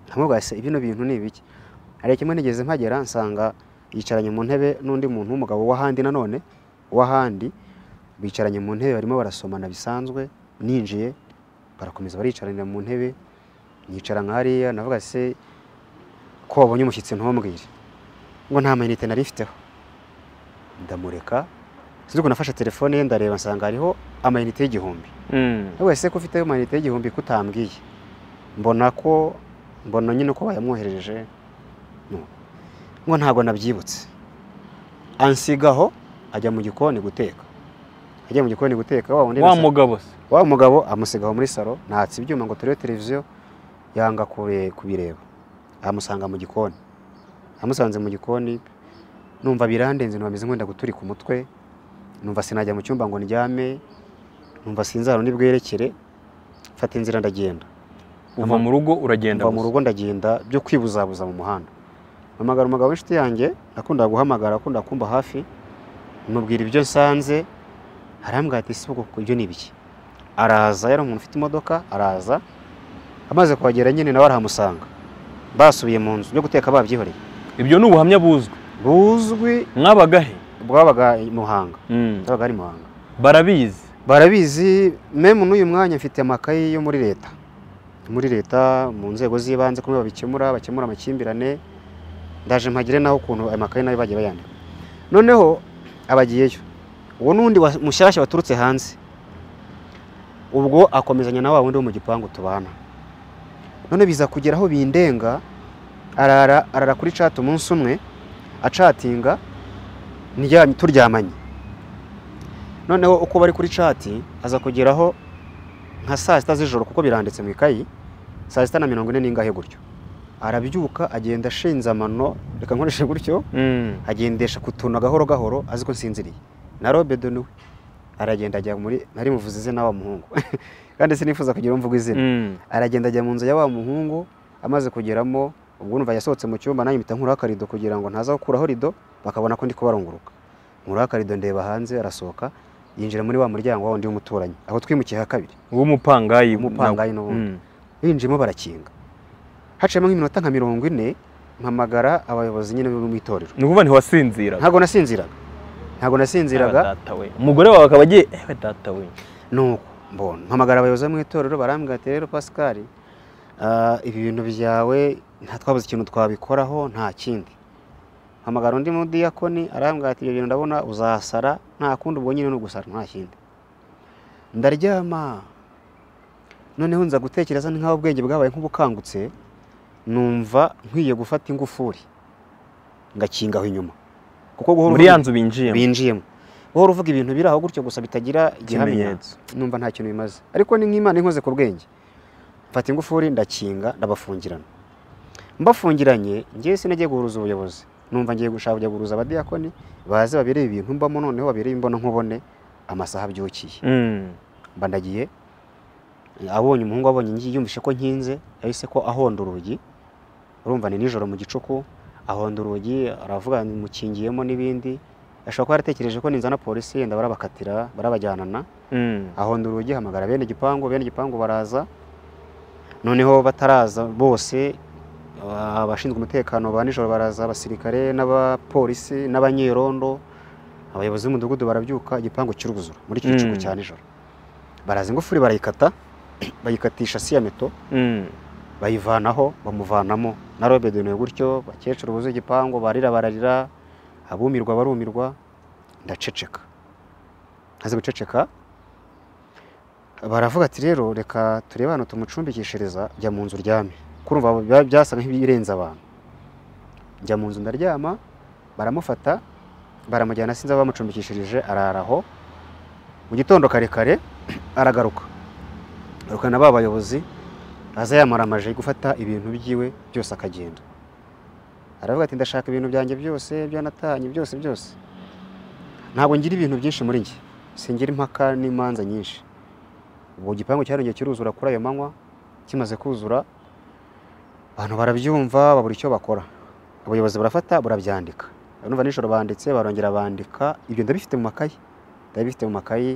nkamubwira se ibino bintu ni ibiki hari kimwe nigeze mpagera nsanga yicaranye mu ntebe n'undi muntu w'umugabo w'ahandi nanone w'ahandi bicaranye mu ntebe barimo barasomana bisanzwe ninjiye barakomeza baricaranira mu ntebe nicara nka hariya navuga se ko wabonye umushyitsi ntumbwire ngo nta mayinite nari mfiteho ndamureka sinzi ukuntu nafashe telefone ye ndareba nsanga hariho amayinite y'igihumbi Mm. we wese ko ufite amayinite y'igihumbi kutambwiye mbona ko mbona nyine ko bayamwoherereje No. ngo ntabwo nabyibutse ansigaho ajya mu gikoni guteka ajya mu gikoni guteka wa wundi wa nasa- mugabo se wa mugabo amusigaho muri salo ntatse ibyuma ngo turebe televiziyo yanga kure- kubireba amusanga mu gikoni amusanze mu gikoni numva birandenze numva meze nk'uwenda guturika umutwe numva sinajya mu cyumba ngo ndyame numva sinzaro nibwerekere mfata inzira ndagenda uva mu rugo uragenda mva mu gusa. rugo ndagenda byo kwibuzabuza mu muhanda mpamagara umugabo w'inshuti yanjye akunda guhamagara akunda kumba hafi mubwira ibyo nsanze arambwira ati si ubwoko ibyo ni ibiki araza yari umuntu ufite imodoka araza amaze kuhagera nyine nawe arahamusanga basubiye mu nzu byo guteka babyihoreye ibyo ni ubuhamya buzwi buzwi mwabagahe bwabaga i Muhanga Mm. bwabaga ari Muhanga barabizi barabizi memu n'uyu mwanya mfite amakayi yo muri leta muri leta mu nzego z'ibanze kumwe babikemura bakemura amakimbirane ndaje mpagire naho ukuntu ayo makayi nayo bagiye bayandika noneho abagiyeyo uwo n'undi wa- mushyashya waturutse hanze ubwo akomezanya na wa wundi wo mu gipangu tubana none biza kugera aho bindenga arara arara kuri chat umunsi umwe acatinga ndyamye turyamanye noneho uko bari kuri cati aza kugeraho nka saa sita z'ijoro kuko biranditse mu ikayi saa sita na mirongo ine n'ingahe gutyo arabyuka agenda ashinze amano reka nkoreshe gutyo Mm. agendesha ku tuntu gahoro gahoro azi ko nsinziriye na robe de nuwe aragenda ajya muri nari muvuze izina wa muhungu kandi sinifuza kugira uwo mvuga izina Mm. aragenda ajya mu nzu ya wa muhungu amaze kugeramo ubwo numva yasohotse mu cyumba nanjye mpita nkuraho akarido kugira ngo ntaza gukuraho rido bakabona ko ndi kubarunguruka nkuraho akarido ndeba hanze arasohoka yinjira muri wa muryango wa wundi w'umuturanyi aho twimukiye ha kabiri w'umupangayi umupangayi nawe. n'ubundi Mm. binjiyemo barakinga haciyemo nk'iminota nka mirongo ine mpamagara abayobozi nyine bo mu itorero ni ukuvuga ntiwasinziraga ntabwo nasinziraga ntabwo nasinziraga Ewe data we umugore wawe akaba agiye ewe data we nuko mbona mpamagara abayobozi bo mu itorero barambwira ati rero pascal ah, ibi bintu byawe nta twabuze ikintu twabikoraho nta kindi mpamagara undi mudiyakoni arambwira ati ibyo bintu ndabona uzasara nta kundi ubwo nyine ni ugusara nta kindi ndaryama noneho nza gutekereza ni nk'aho ubwenge bwabaye nk'ubukangutse numva nkwiye gufata ingufuri ngakingaho inyuma kuko guhora muri ya uvuga- nzu binjiyemo binjiyemo wowe uvuga ibintu biri aho gutyo gusa bitagira igihamya ikimenyetso numva nta kintu bimaze ariko ni nk'imana inkoze ku bwenge mfata ingufuri ndakinga ndabafungirana mbafungiranye ngewe sinagiye guhuruza ubuyobozi numva ngiye gushaka kujya guhuruza abadiyakoni baze babirebe ibintu mbamo noneho babirebe imbono nkubone amasaha abyukiye Mm. mba ndagiye abonye umuhungu abonye ngiye yumvise ko nkinze yahise ko ahonda urugi urumva ni nijoro mu gicuku ahonda urugi aravuga mukingiyemo n'ibindi ashobora kuba yaratekereje ko ninzana polisi yenda barabakatira barabajyanana Mm. ahonda urugi hamagara bene igipangu bene igipangu baraza noneho bataraza bose ah, abashinzwe umutekano ba nijoro baraza abasirikare n'abapolisi n'abanyerondo abayobozi b'umudugudu barabyuka igipangu cy'uruzura muri icyo gicuku Mm. cya nijoro baraza ingufuri barayikata bayikatisha siyameto Mm. bayivanaho bamuvanamo na robe de nuit gutyo bakecuru buzuye igipangu barira bararira abumirwa barumirwa ndaceceka ntazi guceceka baravuga ati rero reka turebe hano tumucumbikishiriza jya mu nzu uryame kurumva biba byasa nk'ibirenze abantu njya mu nzu ndaryama baramufata baramujyana sinzi aho bamucumbikishirije araraho mu gitondo kare kare aragaruka arukana ba bayobozi aza yamaramaje gufata ibintu byiwe byose akagenda aravuga ati ndashaka ibintu byanjye byose byanatanye byose byose ntabwo ngira ibintu byinshi muri njye singira impaka n'imanza nyinshi ubwo igipangu cyarongeye kiruzura kuri ayo manywa kimaze kuzura abantu barabyumva babura icyo bakora abayobozi barafata barabyandika urumva nijoro banditse barongera bandika ibyo ndabifite mu makayi ndabifite mu makayi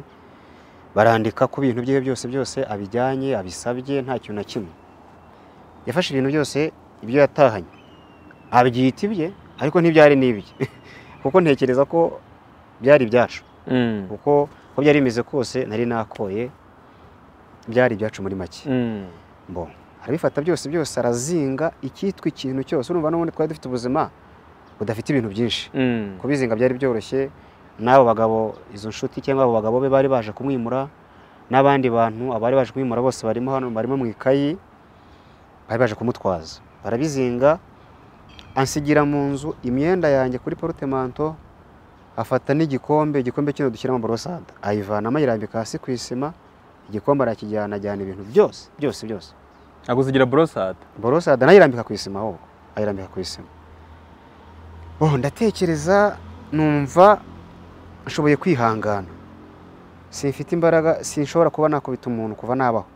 barandika ku bintu byiwe byose byose abijyanye abisabye nta kintu na kimwe yafashe ibintu byose ibyo yatahanye abyita ibye ariko ntibyari n'ibye kuko ntekereza ko byari ibyacu Mm. kuko uko byari bimeze kose nari nakoye byari ibyacu muri make Mm. Bon. arabifata byose byose arazinga icyitwa ikintu cyose urumva n'ubundi twari dufite ubuzima udafite ibintu byinshi Mm. kubizinga byari byoroshye n'abo bagabo izo nshuti cyangwa abo bagabo be bari baje kumwimura n'abandi bantu abari baje kumwimura bose barimo hano barimo mu ikayi bari baje kumutwaza barabizinga ansigira mu nzu imyenda yanjye kuri porutemanto afata n'igikombe igikombe kino dushyiramo borosada ayivanamo ayirambika hasi ku isima igikombe arakijyana ajyana ibintu byose byose byose agusigira borosada borosada nayirambika ku isima ahubwo ayirambika ku isima oh ndatekereza numva nshoboye kwihangana simfite imbaraga sinshobora kuba nakubita umuntu kuva nabaho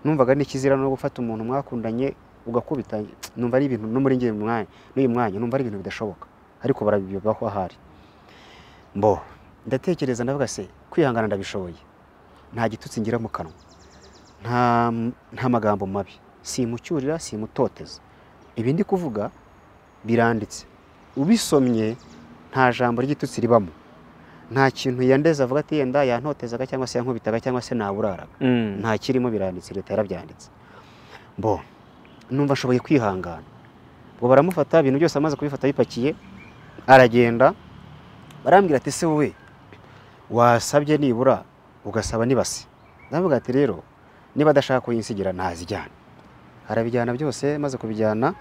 numvaga n'ikizira no gufata umuntu mwakundanye ugakubita numva ari ibintu no muri ngiye mwanya n'uyu mwanya numva ari ibintu bidashoboka ariko barabibaho ahari mbo ndatekereza ndavuga se kwihangana ndabishoboye nta gitutsi ngira mu kanwa nta nta magambo mabi simucyurira simutoteza ibi ndi kuvuga biranditse ubisomye nta jambo ry'igitutsi ribamo nta kintu yandeze avuga ati yenda yantotezaga cyangwa se yankubitaga cyangwa se naburaraga Mm. nta kirimo biranditse leta yarabyanditse mbo numva nshoboye kwihangana ngo baramufata ibintu byose amaze kubifata bipakiye aragenda barambwira ati ese wowe wasabye nibura ugasaba nibase ndavuga ati rero niba adashaka kuyinsigira ntazijyana arabijyana byose maze kubijyana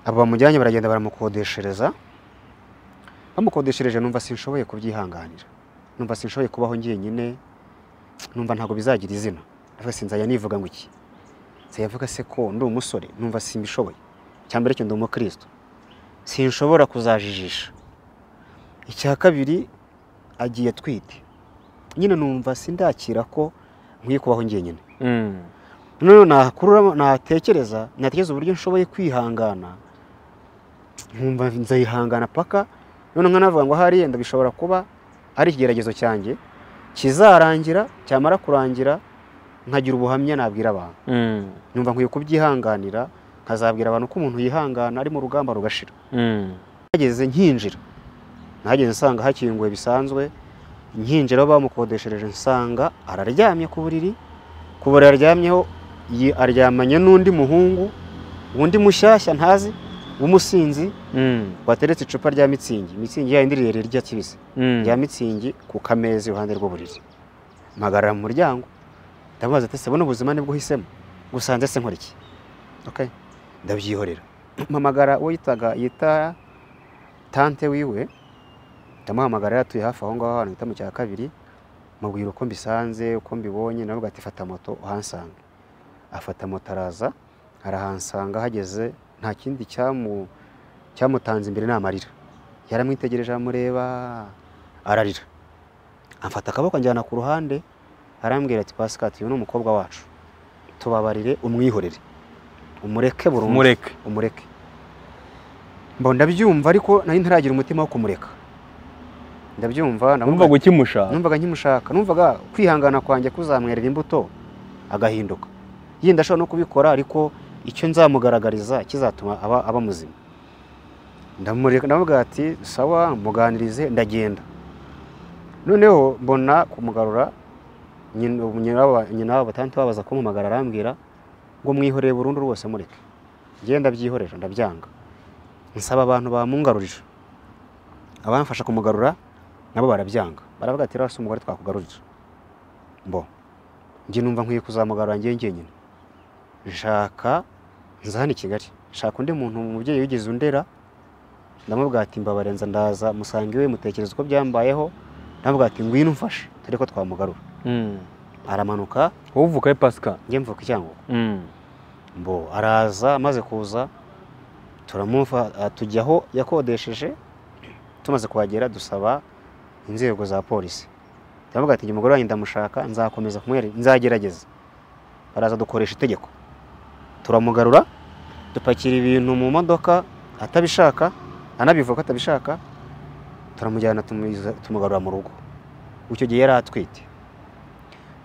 abo bamujyanye baragenda baramukodeshereza bamukodeshereje numva sinshoboye kubyihanganira numva sinshoboye kubaho njyenyine numva ntabwo bizagira izina ariko sinzajya nivuga ngo iki nzajya mvuga se ko ndi umusore numva simbishoboye icya mbere cyo ndi umukristo sinshobora kuzajijisha icya kabiri agiye atwite nyine numva sindakira ko nkwiye kubaho njyenyine Mm. noneho nakurura natekereza natekereza uburyo nshoboye kwihangana nkumva nzayihangana paka noneho nkanavuga ngo hariya ndabishobora kuba ari ikigeragezo cyanjye kizarangira cyamara kurangira nkagira ubuhamya nabwira abantu Mm. nyumva nkwiye kubyihanganira nkazabwira abantu ko umuntu yihangana ari mu rugamba rugashira Mm. nageze nkinjira nahageze nsanga hakinguwe bisanzwe nkinjira aho bamukodeshereje nsanga araryamye ku buriri ku buriri aryamyeho yi- aryamanye n'undi muhungu undi mushyashya ntazi w'umusinzi Mm. wateretse icupa rya mitsingi mitsingi yayindi rirerire rya kibisi Mm. rya mitsingi ku kameza iruhande rw'uburiri mpagarara mu muryango ndamubaza ati se buno buzima nibwo uhisemo gusanze se nkora iki okay. ndabyihorera mpamagara uwo yitaga yita tante wiwe ndamuhamagara yatuye hafi aho ngaho ahantu bita mu cya kabiri mubwira uko mbisanze uko mbibonye nawe ati fata moto uhansanga afata moto araza arahansanga hageze nta kindi cyamu cyamutanze imbere ni amarira yaramwitegereje aramureba ararira amfata akaboko anjyana ku ruhande arambwira ati pasikati uyu ni umukobwa wacu tubabarire umwihorere umureke burundu mureke umureke mbo ndabyumva ariko nari ntaragira umutima wo kumureka ndabyumva urumva namwumva- gukimushaka numvaga nkimushaka numvaga kwihangana kwanjye kuzamwerera imbuto agahinduka yenda ashobora no kubikora ariko icyo nzamugaragariza kizatuma aba, aba muzima ndamureka ndavuga ati sawa muganirize ndagenda noneho mbona kumugarura nyina nyina w'aba- nyina w'aba batanti babaza kumpamagara arambwira ngo mwihoreye burundu rwose mureke ngenda ndabyihorera ndabyanga nsaba abantu bamungarurira abamfasha kumugarura nabo barabyanga baravuga ati rasi umugore twakugarurira mbo njye numva nkwiye kuzamugarura njye njyenyine nshaka nza hano i kigali nshaka undi muntu umubyeyi wigeze undera ndamubwira ati mbabare nza ndaza musange iwe mutekereza uko byambayeho ndamubwira ati ngwino umfashe dore ko twamugarura Mm. aramanuka wowe uvuka he pasika njye mvuka icyangombwa Mm. mbo araza amaze kuza turamuva ah, tujya aho yakodesheje tumaze kuhagera dusaba inzego za polisi turavuga ati njye umugore wanjye ndamushaka nzakomeza kumwere nzagerageza baraza dukoresha itegeko turamugarura dupakira ibintu mu modoka atabishaka anabivuga ko atabishaka turamujyana tumuyiza- tumugarura mu rugo icyo gihe yari atwite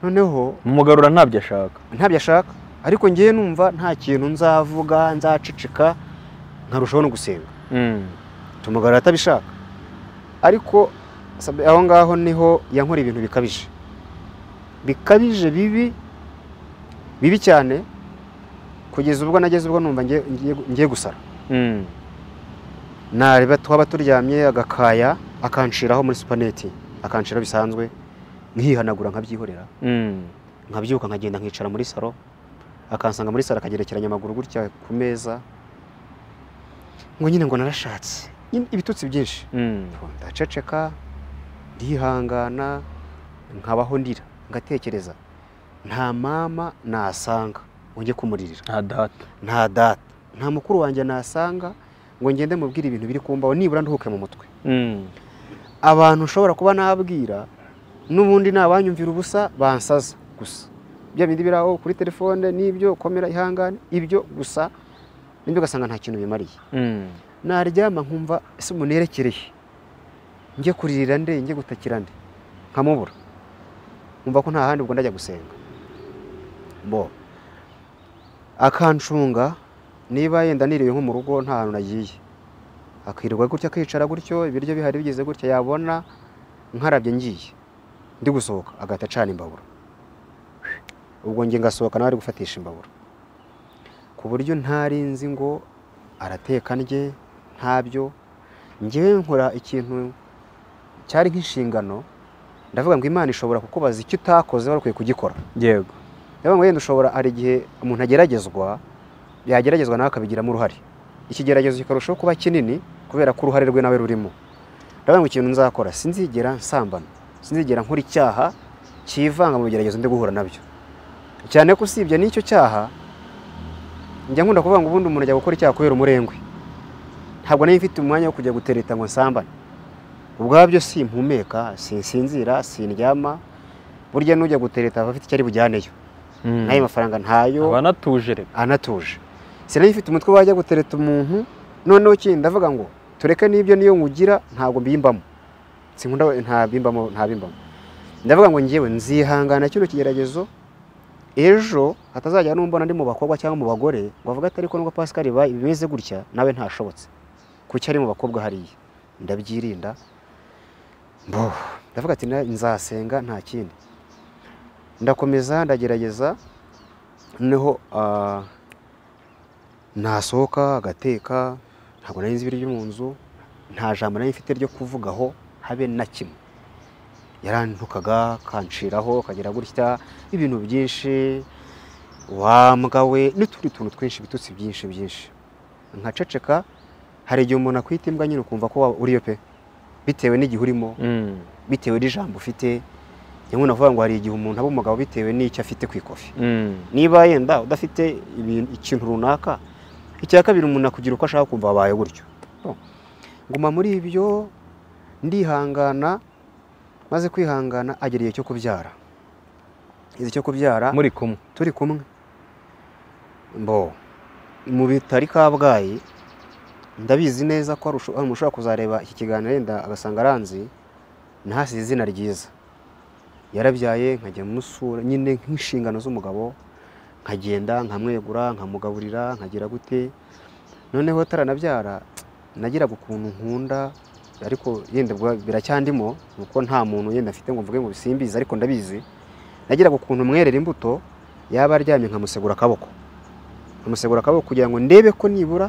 noneho umugarura ntabyo ashaka ntabyo ashaka ariko ngewe numva nta kintu nzavuga nzaceceka nkarushaho no gusenga Mm. tumugarura atabishaka ariko sabe- aho ngaho niho yankora ibintu bikabije bikabije bibi bibi cyane kugeza ubwo nageze ubwo numva ngiye- ngiye ngiye gusara Mm. nareba twaba turyamye agakaya akanshiraho muri supaneti akanshiraho bisanzwe nkihanagura nkabyihorera Mm. nkabyuka nkagenda nkicara muri salo akansanga muri salo akagerekeranya amaguru gutya ku meza ngo nyine ngo narashatse Nyine ibitutsi byinshi Mm. ndaceceka ndihangana nkabaho ndira ngatekereza nta mama nasanga ngo njye kumuririra nta data nta data nta mukuru wanjye nasanga ngo ngende mubwire ibintu biri kumbaho nibura nduhuke mu mutwe Mm. abantu nshobora kuba nabwira n'ubundi ni abanyumvira ubusa bansaza gusa bya bindi biri aho kuri telefone n'ibyo komera ihangane ibyo gusa nibyo ugasanga nta kintu bimariye Mm. naryama nkumva ese umuntu yerekereye njye kuririra nde njye gutakira nde nkamubura nkumva ko nta handi ubwo ndajya gusenga bo akancunga niba yenda niriwe nko mu rugo nta hantu nagiye akirirwa gutya akicara gutyo ibiryo bihari bigeze gutya yabona nkarabye ngiye ndi gusohoka agahita acana imbabura ubwo njye ngasohoka nawe ari gufatisha imbabura ku buryo ntarinzi ngo arateka ndye ntabyo ngewe nkora ikintu cyari nk'inshingano ndavuga ngo imana ishobora kukubaza icyo utakoze wari ukwiye kugikora yego ndavuga ngo yenda ushobora hari igihe umuntu ageragezwa yageragezwa nawe akabigiramo uruhare ikigeragezo kikarushaho kuba kinini kubera ko uruhare rwe nawe rurimo ndavuga ngo ikintu nzakora sinzigera nsambana sinzigera nkora icyaha kivanga mu bigeragezo ndi guhura nabyo cyane ko usibye n'icyo cyaha njya nkunda kuvuga ngo ubundi umuntu ajya gukora icyaha kubera umurengwe ntabwo nari mfite umwanya wo kujya gutereta ngo nsambane ubwabyo simpumeka sinsinzira sindyama burya n'ujya gutereta aba afite icyo ari bujyaneyo Mm. n'ayo mafaranga ntayo aba anatuje rero anatuje sinari mfite umutwe wajya gutereta umuntu noneho kindi ndavuga ngo tureke n'ibyo niyo ngugira ntabwo mbimbamo sinkunda ntabimbamo ntabimbamo ndavuga ngo ngewe nzihangana kino kigeragezo ejo hatazajya n'umbona ndi mu bakobwa cyangwa mu bagore ngo avuga ati ariko nubwo Pascal ba bimeze gutya nawe ntashobotse kuki ari mu bakobwa hariya ndabyirinda mbo ndavuga ati "Na- nzasenga nta kindi ndakomeza ndagerageza noneho ah, nasohoka agateka ntabwo nari nzi ibiri byo mu nzu nta jambo nari mfite ryo kuvugaho habe na kimwe yarantukaga kanshiraho kagira gutya ibintu byinshi wambwa we n'utundi tuntu twinshi bitutsi byinshi byinshi nkaceceka hari igihe umuntu akwita imbwa nyine ukumva ko waba uriyo pe bitewe n'igihe urimo Mm. bitewe n'ijambo ufite njyewe navuga ngo hari igihe umuntu aba umugabo bitewe n'icyo afite ku ikofi Mm. niba yenda udafite ibintu- ikintu runaka icya kabiri umuntu akugira uko ashaka kumva wabaye gutyo Bon. nguma muri ibyo ndihangana maze kwihangana agera igihe cyo kubyara igihe cyo kubyara muri kumwe turi kumwe mbo mu bitari kabgayi ndabizi neza ko hari usho- hari umuntu ushobora kuzareba iki kiganiro yenda agasanga aranzi ntahasize izina ryiza yarabyaye nkajya musura nyine nk'inshingano z'umugabo nkagenda nkamwegura nkamugaburira nkagira gute noneho taranabyara nagiraga ukuntu nkunda ariko yenda bwa- biracyandimo kuko nta muntu yenda afite ngo mvuge ngo bisimbizi ariko ndabizi nagiraga ukuntu mwerera imbuto yaba aryamye nkamusegura akaboko nkamusegura akaboko kugira ngo ndebe ko nibura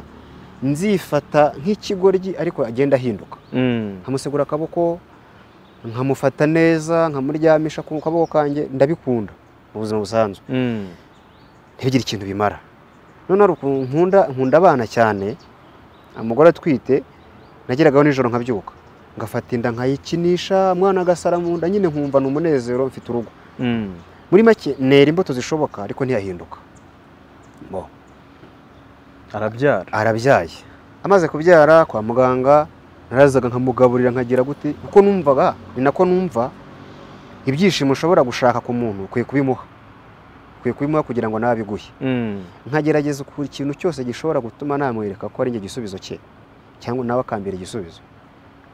nzifata nk'ikigoryi ariko agenda ahinduka Mm. nkamusegura akaboko nkamufata neza nkamuryamisha ku kaboko kanjye ndabikunda mu buzima busanzwe Mm. ntibigire ikintu bimara none hari ukuntu nkunda nkunda abana cyane umugore atwite nageragaho nijoro nkabyuka ngafata inda nkayikinisha umwana agasara mu nda nyine nkumva ni umunezero mfite urugo Mm. muri make nera imbuto zishoboka ariko ntiyahinduka Bo. arabyara arabyaye amaze kubyara kwa muganga narazaga nkamugaburira nkagira gute uko numvaga ni nako numva ibyishimo ushobora gushaka ku muntu ukwiye kubimuha ukwiye kubimuha kugira ngo nawe abiguhe Mm. nkagerageza ku kintu cyose gishobora gutuma namwereka ko ari njye igisubizo cye cyangwa nawe akambera igisubizo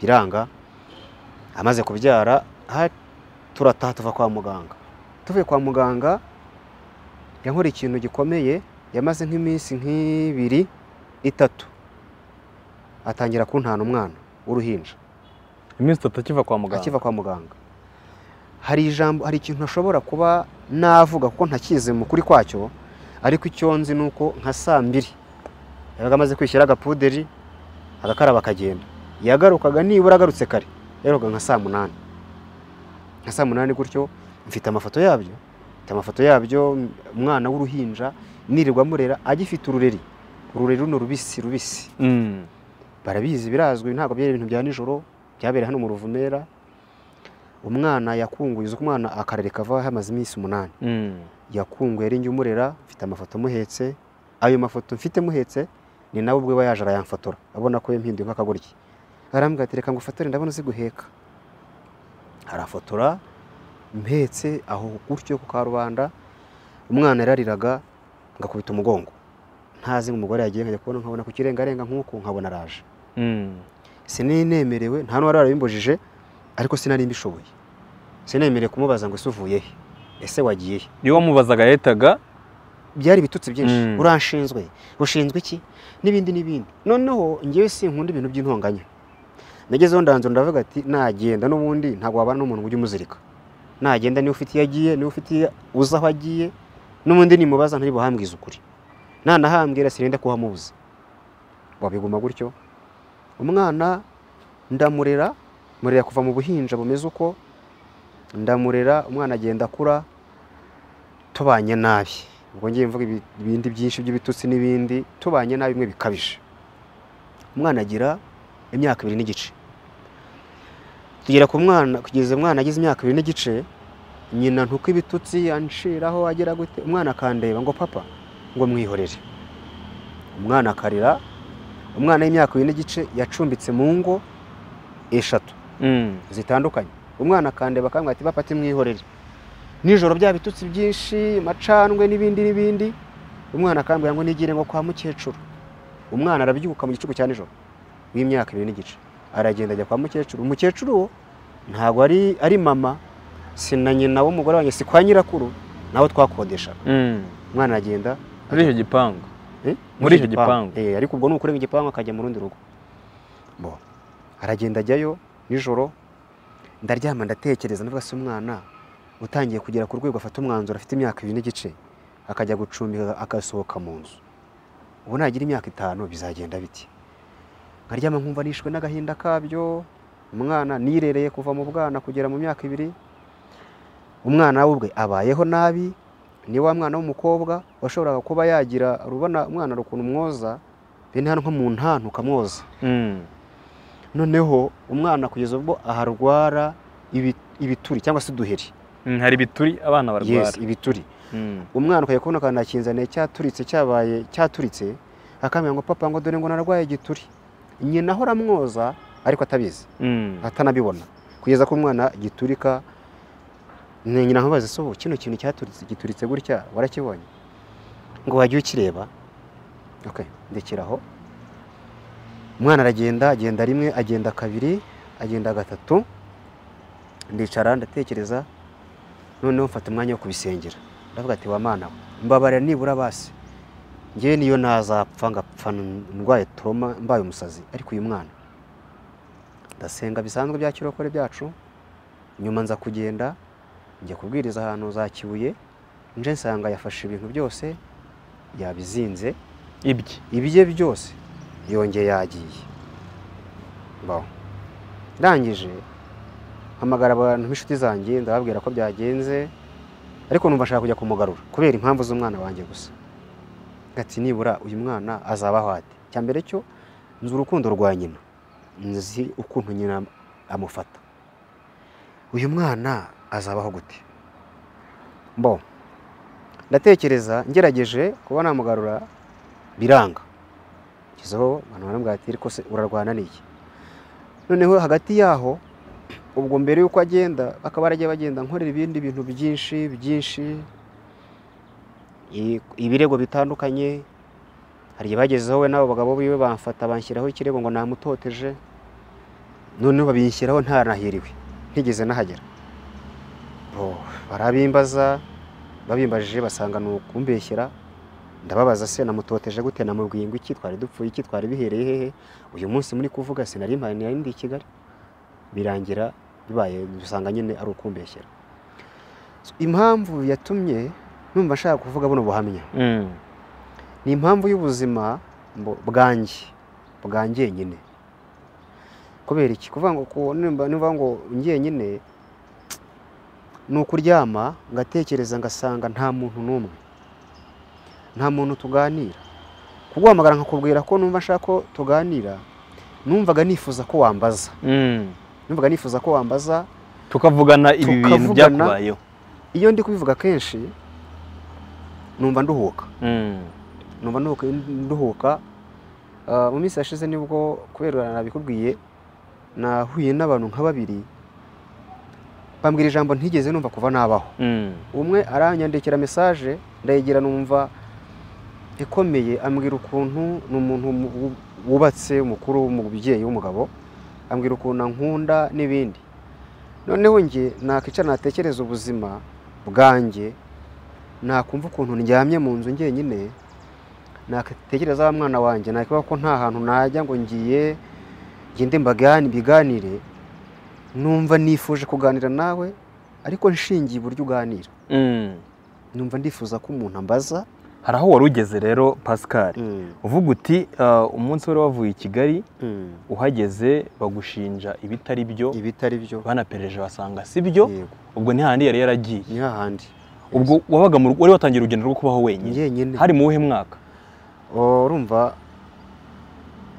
biranga amaze kubyara ha- turataha tuva kwa muganga tuvuye kwa muganga yankora ikintu gikomeye yamaze nk'iminsi nk'ibiri itatu atangira kuntana umwana w'uruhinja iminsi itatu akiva kwa muganga akiva kwa muganga hari ijambo hari ikintu ashobora kuba navuga kuko ntakize mu kuri kwacyo ariko icyo nzi ni uko nka saa mbiri yabaga amaze kwishyira agapuderi agakaraba akagenda yagarukaga nibura agarutse kare yaheruka nka saa munani nka saa munani gutyo mfite amafoto yabyo mfite amafoto yabyo umwana w'uruhinja nirirwa amurera agifite urureri urureri runo rubisi rubisi Mm. barabizi birazwi ntabwo byari ibintu bya nijoro byabereye hano mu ruvumera umwana yakunguye uzi ko umwana akarere kava hamaze iminsi umunani Mm. yakunguye ari njye umurera mfite amafoto muhetse ayo mafoto mfite muhetse ni nawe ubwe aba yaje arayamfotora abona ko yampinduye nk'akagoryi arambwira ati reka ngo ufatore ndabona uzi guheka arafotora mpetse aho gutyo ku karubanda umwana yarariraga ngakubita umugongo ntazi ngo umugore yagiye nkajya kubona nkabona ku kirengarenga nk'uku nkabona araje Mm. sinari nemerewe nta n'uwari warabimbujije ariko sinari mbishoboye sinemerewe kumubaza ngo ese uvuye he ese wagiye he iyo wamubazaga yahitaga byari ibitutsi byinshi Mm. uranshinzwe ushinzwe iki n'ibindi n'ibindi noneho ngewe sinkunda ibintu by'intonganya nagezeho ndanzura ndavuga ati nagenda n'ubundi ntabwo wabana n'umuntu ngo ujye umuzirika nagenda niba ufite iyo agiye niba ufite iyo uzi aho agiye n'ubundi nimubaza ntari buhambwize ukuri nanahambwira sinenda kuhamubuza wabiguma gutyo umwana ndamurera murera kuva mu buhinja bumeze uko ndamurera umwana agenda akura tubanye nabi ubwo ngiye mvuga ibi- ibindi byinshi by'ibitutsi n'ibindi tubanye nabi bimwe bikabije umwana agira imyaka ibiri n'igice tugera ku mwana kugeza umwana agize imyaka ibiri n'igice nyina ntuko ibitutsi anshiraho agera gute umwana akandeba ngo papa ngo mwihorere umwana akarira umwana w'imyaka ibiri n'igice yacumbitse mu ngo eshatu Mm. zitandukanye umwana akandeba akambwira ati bapati mwihorere nijoro bya bitutsi byinshi macanwe n'ibindi n'ibindi umwana akambwira ngo nigire ngo kwa mukecuru umwana arabyuka mu gicuku cya nijoro w'imyaka ibiri n'igice aragenda ajya kwa mukecuru umukecuru wo ntabwo ari ari mama si na nyina w'umugore wanjye si kwa nyirakuru nawe twakodeshaga Mm. umwana aragenda muri icyo gipangu Eh? Muri icyo gipangu. Eh, ariko ubwo ni ukurenga igipangu akajya mu rundi rugo Bo. aragenda ajyayo nijoro ndaryama ndatekereza ndavuga se umwana utangiye kugera ku rwego afata umwanzuro afite imyaka ibiri n'igice akajya gucumbika agasohoka mu nzu ubu nagira imyaka itanu bizagenda biti nkaryama nkumva nishwe n'agahinda kabyo umwana nirereye kuva mu bwana kugera mu myaka ibiri umwana we ubwe abayeho nabi ni wa mwana w'umukobwa washoboraga kuba yagira urubona umwana rukuntu umwoza bene hano nko mu ntantu ukamwoza Mm. noneho umwana kugeza ubwo aharwara ibi- ibituri cyangwa se uduheri Mm, hari ibituri abana yes barwara ibituri Mm. umwana ukajya kubona akantu akinzaniye cyaturitse cyabaye cyaturitse akambwira ngo papa ngo dore ngo narwaye igituri nyina ahora amwoza ariko atabizi Mm. atanabibona kugeza ko umwana giturika ni nyina nkubaze so kino kintu cyaturitse gituritse gutya warakibonye ngo wajya ukireba okay ndekeraho umwana aragenda agenda rimwe agenda kabiri agenda gatatu ndicara ndatekereza noneho mfata umwanya wo kubisengera ndavuga ati wa mana we mbabarira nibura basi ngewe niyo nazapfa ngapfa ndwaye toroma mbaye umusazi ariko uyu mwana ndasenga bisanzwe bya kirokore byacu nyuma nza kugenda njya kubwiriza ahantu za kibuye nje nsanga yafashe ibintu byose yabizinze ibye ibye byose yongeye yagiye baho ndangije hamagara abantu b'inshuti zanjye ndababwira ko byagenze ariko numva ashaka kujya kumugarura kubera impamvu z'umwana wanjye gusa gati nibura uyu mwana azabaho ate cya mbere cyo nzi urukundo rwa nyina nzi ukuntu nyina amufata uyu mwana azabaho gute mbo ndatekereza ngerageje kuba namugarura biranga ngezeho abantu barambwira ati ariko se urarwana n'iki noneho hagati yaho ubwo mbere y'uko agenda akaba aragiye bagenda nkorera ibindi bintu byinshi byinshi i- ibirego bitandukanye hari igihe bagezeho we n'abo bagabo biwe bamfata banshyiraho ikirego ngo namutoteje noneho babinshyiraho ntanahiriwe ntigeze nahagera Bo, barabimbaza babimbajije basanga ni ukumbeshyera ndababaza se namutoteje gute namubwiye ngo iki twari dupfuye iki twari bihereye hehe uyu munsi muri kuvuga sinari mpari nari ndi i Kigali birangira bibaye dusanga nyine ari ukumbeshyera So, impamvu yatumye numva nshaka kuvuga buno buhamya Mm. ni impamvu y'ubuzima mbo- bwanjye bwanjye nyine kubera iki kuvuga ngo ku- nimba nimba ngo njyenyine ni ukuryama ngatekereza ngasanga nta muntu n'umwe nta muntu tuganira kuguhamagara nkakubwira ko numva nshaka ko tuganira numvaga nifuza ko wambaza Mm. numvaga nifuza ko wambaza tukavugana ibi bintu Tukavugana. byakubayeho iyo ndi kubivuga kenshi numva nduhuka Mm. numva nduhuka, nduhuka Ah, mu minsi yashize nibwo kubera nabikubwiye nahuye n'abantu nka babiri bambwira ijambo ntigeze numva kuva nabaho Mm. umwe aranyandikira mesaje ndayigira numva ikomeye ambwira ukuntu ni umuntu mu- wubatse umukuru umubyeyi w'umugabo ambwira ukuntu ankunda n'ibindi noneho njye nakwicara natekereza ubuzima bwanjye nakumva ukuntu ndyamye mu nzu njyenyine natekereza wa mwana wanjye nakibaho ko nta hantu najya ngo ngiye ngende mbagani biganire numva nifuje kuganira nawe ariko nshingiye uburyo uganira Mm. numva ndifuza ko umuntu ambaza hari aho wari ugeze rero pascal uvuga uti "Ah, umunsi wari wavuye i kigali uhageze bagushinja ibitari byo ibi itari byo banapereje basanga si byo Yego, ubwo ntihandi yari yaragiye ni hahandi ubwo wabaga mu rugo wari watangiye urugendo rwo kubaho wenyine njyenyine hari mu wuhe mwaka Oh, urumva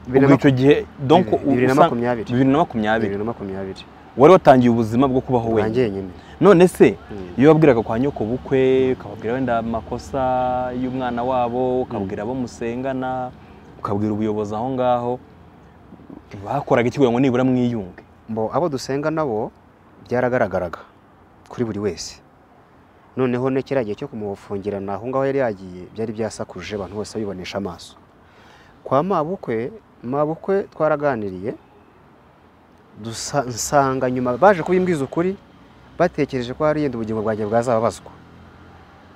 ubwo icyo gihe donc bibiri na usa- makumyabiri bibiri na makumyabiri bibiri na makumyabiri wari watangiye ubuzima bwo kubaho nta wenyine njyenyine none se Mm. iyo wabwiraga kwa nyoko bukwe ukababwira wenda amakosa y'umwana wabo ukabwira abo musengana ukabwira ubuyobozi aho ngaho bakoraga iki kugira ngo nibura mwiyunge mbo abo dusenga nabo byaragaragaraga kuri buri wese noneho ne kiriya gihe cyo kumufungirana aho ngaho yari yagiye byari byasakuje abantu bose babibonesha amaso kwa mabukwe mabukwe twaraganiriye dusa- nsanga nyuma baje kubimbwiza ukuri batekereje ko hari yenda ubugingo bwanjye bwazababazwa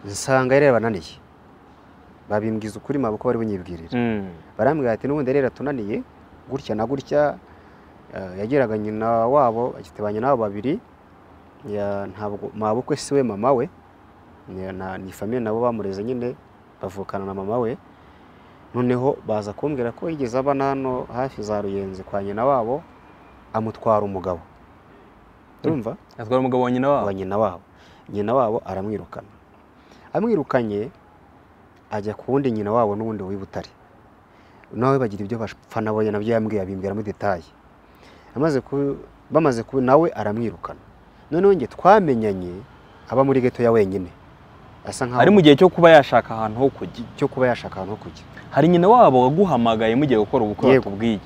nsanga yari yarabananiye babimbwiza ukuri mabukwe bari bunyibwirira barambwira ati n'ubundi rero tunaniye gutya na gutya eh, yageraga nyina wabo afite ba nyina wabo babiri ya- ntabwo mabukwe si we mama we ni- na- ni famiye nabo bamureze nyine bavukana na mama we noneho baza kumbwira ko yigeze aba hano hafi za ruyenzi kwa nyina wabo amutwara umugabo urumva atwara umugabo wa nyina wabo wa nyina wabo nyina wabo aramwirukana amwirukanye ajya ku wundi nyina wabo n'uwundi w'i Butare nawe bagira ibyo bapfa nabo ye nabyo yambwiye abimbwiramo detaye amaze ku- bamaze ku nawe aramwirukana noneho njye twamenyanye aba muri geto ya wenyine asa ari mu nkaho gihe cyo kuba yashaka ahantu ho kujya cyo kuba yashaka ahantu ho kujya hari nyina wabo waguhamagaye mugiye gukora ubukwe Yego. bakubwiye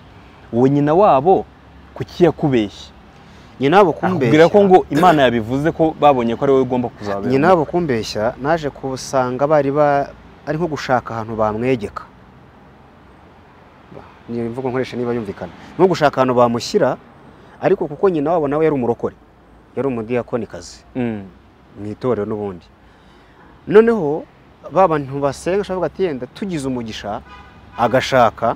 uwo nyina wabo kuki yakubeshye nyina wabo akubwira ko kumbeshya ngo imana yabivuze ko babonye ko ari wowe ugomba kuzabera nyina wabo kumbeshya naje kusanga bari ba ari nko gushaka ahantu bamwegeka Ba- ni imvugo nkoresha niba yumvikana nko gushaka ahantu bamushyira ariko kuko nyina wabo nawe yari umurokore yari umudiyakonikazi Mm. mu itorero n'ubundi noneho ba bantu basenga ashobora kuvuga ati yenda tugize umugisha agashaka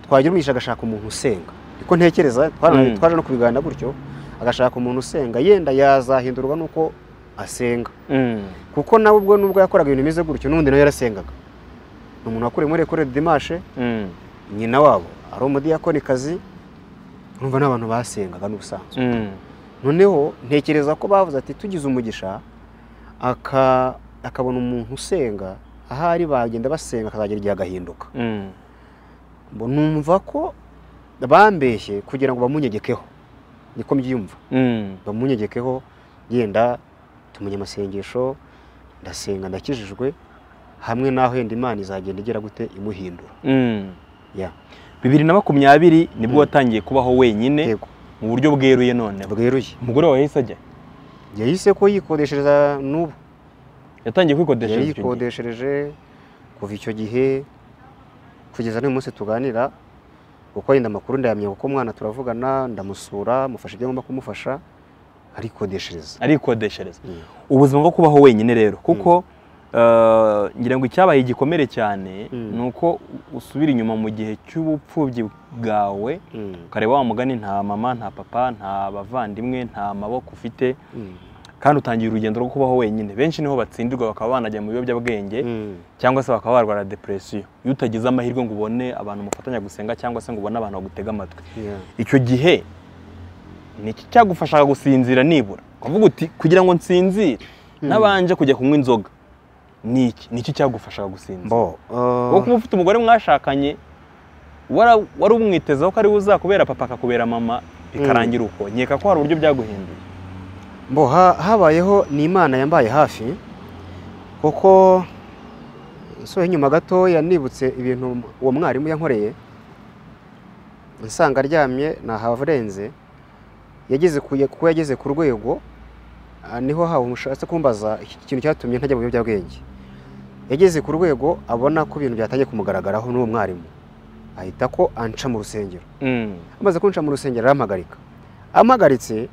twagira umugisha agashaka umuntu usenga niko ntekereza twana- Mm. twaje no kubiganira gutyo agashaka umuntu usenga yenda yazahindurwa n'uko asenga Mm. kuko nawe ubwo nubwo yakoraga ibintu bimeze gutyo n'ubundi nawe yarasengaga ni umuntu wakuriye muri ekore dimashe Mm. nyina wabo ari umudiyakonikazi urumva ni abantu basengaga n'ubusanzwe Mm. noneho ntekereza ko bavuze ati tugize umugisha aka- akabona umuntu usenga ahari bagenda basenga akazagera igihe agahinduka Mm. Mbo numva ko bambeshye kugira ngo bamunyegekeho niko mbyiyumva Mm. bamunyegekeho yenda tumenya amasengesho ndasenga ndakijijwe hamwe n'aho yenda imana izagenda igera gute imuhindura Mm. Ya. bibiri na makumyabiri nibwo Mm. watangiye kubaho wenyine yego mu buryo bweruye none bweruye umugore wawe yahise ajya yahise ko yikodeshereza n'ubu yatangiye kwikodesha yari inzu icyo gihe. yikodeshereje kuva icyo gihe kugeza n'uyu munsi tuganira kuko yenda amakuru ndayamenya kuko umwana turavugana ndamusura mufasha ibyo ngomba kumufasha arikodeshereza arikodeshereza Mm. ubuzima bwo kubaho wenyine rero kuko eh, ngira ngo icyabaye igikomere cyane Mm. ni uko usubira inyuma mu gihe cy'ubupfubyi bwawe Mm. ukareba wa mugani nta mama nta papa nta bavandimwe nta maboko ufite Mm. kandi utangiye urugendo rwo kubaho wenyine benshi niho batsindirwa bakaba banajya mu biyobyabwenge Mm. cyangwa se bakaba barwara depresiyo iyo utagize amahirwe ngo ubone abantu mufatanya gusenga cyangwa se ngo ubone abantu bagutega amatwi Yeah. icyo gihe ni iki cyagufashaga gusinzira nibura ukavuga uti kugira ngo nsinzire nabanje kujya kunywa inzoga ni iki ni iki cyagufashaga gusinzira mbo wowe kuba ufite umugore mwashakanye wara- wari umwitezeho ko ari we uzakubera papa akakubera mama bikarangira uko nkeka ko hari uburyo byaguhinduye mbo ha- habayeho ni imana yambaye hafi kuko nsohoye inyuma gato yanibutse ibintu uwo mwarimu yankoreye nsanga aryamye nahavarenze yageze ku kuko yageze ku rwego ah, niho hawe umushatse kumbaza iki kintu cyatumye ntajya mu biyobyabwenge yageze ku rwego abona ko ibintu byatangiye kumugaragaraho n'uwo mwarimu ahita ko anca mu rusengero amaze kunca mu rusengero arampagarika ampagaritse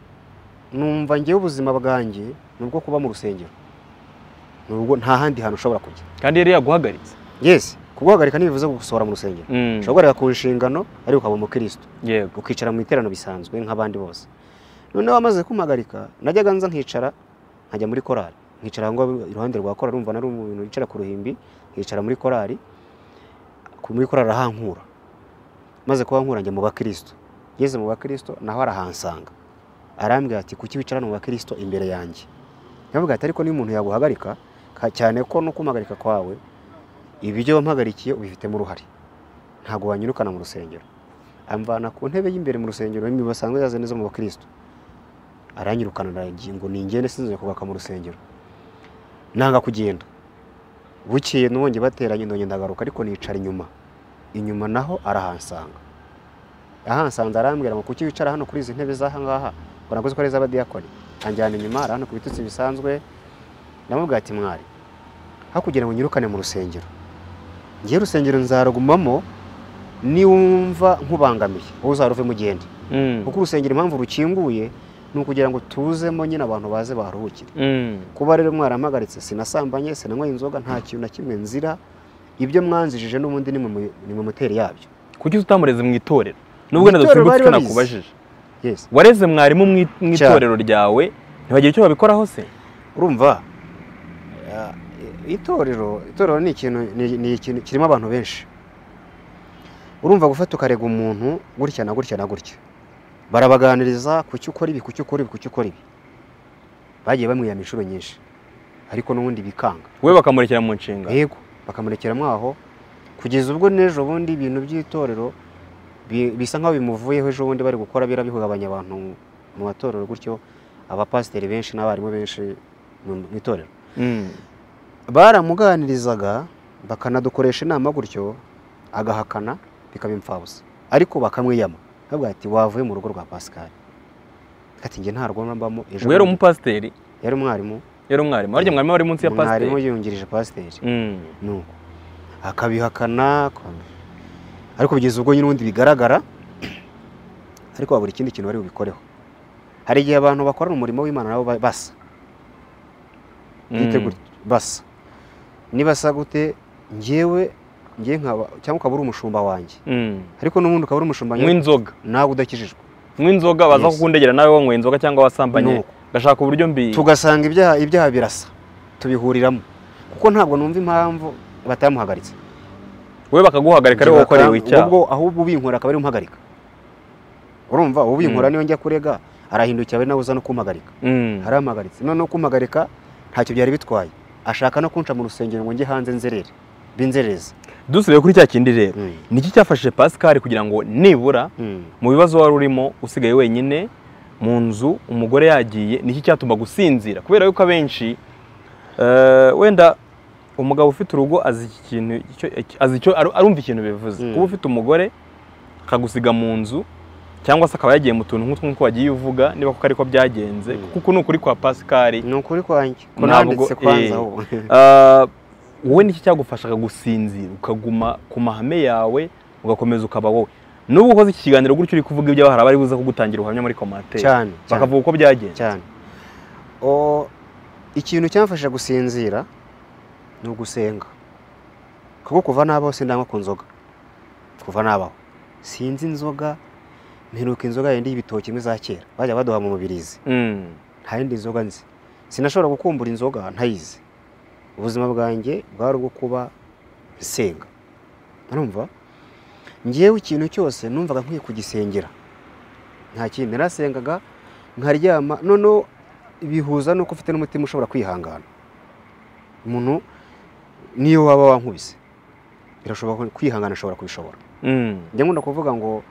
numva ngewe ubuzima bwanjye ni ubwo kuba mu rusengero ni ubwo nta handi hantu ushobora kujya kandi yari yaguhagaritse yesi kuguhagarika ntibivuze gusohora mu rusengero ushobora guhagarika ku nshingano ariko ukaba umukristo yego ukicara mu iterano bisanzwe nk'abandi bose noneho amaze kumpagarika najyaga nza nkicara nkajya muri korari nkicara aho ngaho iruhande rwa korari urumva nari umuntu wicara ku ruhimbi nkicara muri korari ku- muri korari arahankura maze kuba nkura njya mu bakristo ngeze mu bakristo naho arahansanga arambwira ati kuki wicara mu bakristo imbere yanjye yavuga ati ariko niba umuntu yaguhagarika ka- cyane ko no kumuhagarika kwawe ibyo wampagarikiye ubifitemo uruhare ntabwo wanyirukana mu rusengero amvana ku ntebe y'imbereye mu rusengero imwe basanzwe yazanye zo mu bakristo aranyirukana aragiye ngo ningende sinzongeye kubaka mu rusengero nanga kugenda bukeye n'ubundi bateranye ndongera ndagaruka ariko nicara inyuma inyuma naho arahansanga ahansanze arambwira ngo kuki wicara hano kuri izi ntebe z'aha ngaha ngo nakoze ko ari iz'abadiyakoni anjyana inyuma arahano ku bitutsi bisanzwe ndamubwira ati mwari aho kugira ngo nyirukane mu rusengero ngiye urusengero nzarugumamo niwumva nkubangamiye wowe uzaruvemo ugende Mm. kuko urusengero impamvu rukinguye ni ukugira ngo tuzemo nyine abantu baze baharuhukire Mm. kuba rero mwarampagaritse sinasambanye sinanyweye inzoga nta kintu na kimwe nzira ibyo mwanzijije n'ubundi nimwe mu- nimwe muteri yabyo kuki utamureze mu itorero nubwo Mu na itorero dosimbutse bari babizi. nakubajije yes wareze mwarimu mu i- mu Cyane. itorero ryawe ntibagire icyo babikoraho se urumva eh, itorero itorero ni ikintu ni- ni ikintu kirimo abantu benshi urumva gufata ukarega umuntu gutya na gutya na gutya barabaganiriza kuki ukora ibi kuki ukora ibi kuki ukora ibi bagiye bamwiyama inshuro nyinshi ariko n'ubundi bikanga we bakamurekera mu nshinga yego bakamurekeramo aho kugeza ubwo n'ejo bundi ibintu by'itorero bi- bisa nk'aho bimuvuyeho ejo bundi bari gukora birabihugabanya abantu mu matorero gutyo abapasiteri benshi n'abarimu benshi mu mu itorero Mm. baramuganirizaga bakanadukoresha inama gutyo agahakana bikaba imfabusa ariko bakamwiyama bavuga ati wavuye mu rugo rwa Pascal ati njye nta rugo mbamo ejo we yari bundi." umupasiteri yari umwarimu yari umwarimu warya mwarimu wari munsi ya mwarimu pasiteri yungirije pasiteri Mm. nuko akabihakana kwanga. ariko kugeza ubwo nyine ubundi bigaragara ariko babura ikindi kintu bari bubikoreho hari igihe abantu bakorana umurimo w'imana nabo ba- basa Mm. Mwitegure, basa nibasa gute ngewe ngewe nkaba cyangwa ukaba uri umushumba wanjye Mm. ariko n'ubundi ukaba uri umushumba wanjye, mw'inzoga nawe udakijijwe mw'inzoga baza Yes. kukundegera nawe wanyweye inzoga cyangwa wasambanye Nuko. gashaka uburyo mbi tugasanga ibyaha ibyaha birasa tubihuriramo kuko ntabwo numva impamvu batamuhagaritse we bakaguhagarika ari wowe ukorewe icyaha ubwo ahubwo ubinkora akaba ari umuhagarika urumva ubinkora niyo njya kurega arahindukira ari nawe uza no kumuhagarika Mm. arampagaritse noneho kumuhagarika ntacyo byari bitwaye ashaka no kunca mu rusengero ngo njye hanze nzerere binzerereza dusubiye kuri cya kindi rero ni iki cyafashije pasikari kugira ngo nibura mu bibazo wari urimo usigaye wenyine mu nzu umugore yagiye ni iki cyatuma gusinzira kubera yuko abenshi eh, wenda umugabo ufite urugo azi iki kintu icyo- azi icyo aru- arumva ikintu bivuze Mm. kuba ufite umugore akagusiga mu nzu cyangwa se akaba yagiye mu tuntu nk'utwo wagiye uvuga niba kuko ariko byagenze Mm. kuko ni ukuri kwa pasikari ni ukuri kwanjye ko Ntabwo- nanditse kwanza eh. ahubwo Ah, wowe niki cyagufashaga gusinzira ukaguma ku mahame yawe ugakomeza ukaba wowe n'ubu ukoze iki kiganiro gutyo uri kuvuga ibyawe hari abari buze kugutangira ubuhamya muri komantere cyane cyane. bakavuga uko byagenze cyane O, ikintu cyamfasha gusinzira ni ugusenga kuko kuva nabaho sindanywa ku nzoga kuva nabaho sinzi inzoga mperuka inzoga yindi y'ibitoki imwe za kera bajya baduha mu mubirizi Mm, nta yindi nzoga nzi sinashobora gukumbura inzoga ntayizi ubuzima bwanjye bwari ubwo kuba nsenga urumva ngewe ikintu cyose numvaga nkwiye kugisengera nta kindi narasengaga nkaryama noneho bihuza nuko ufite n'umutima ushobora kwihangana umuntu niyo waba wankubise birashoboka kwihangana ashobora kubishobora Mm. njya nkunda kuvuga ngo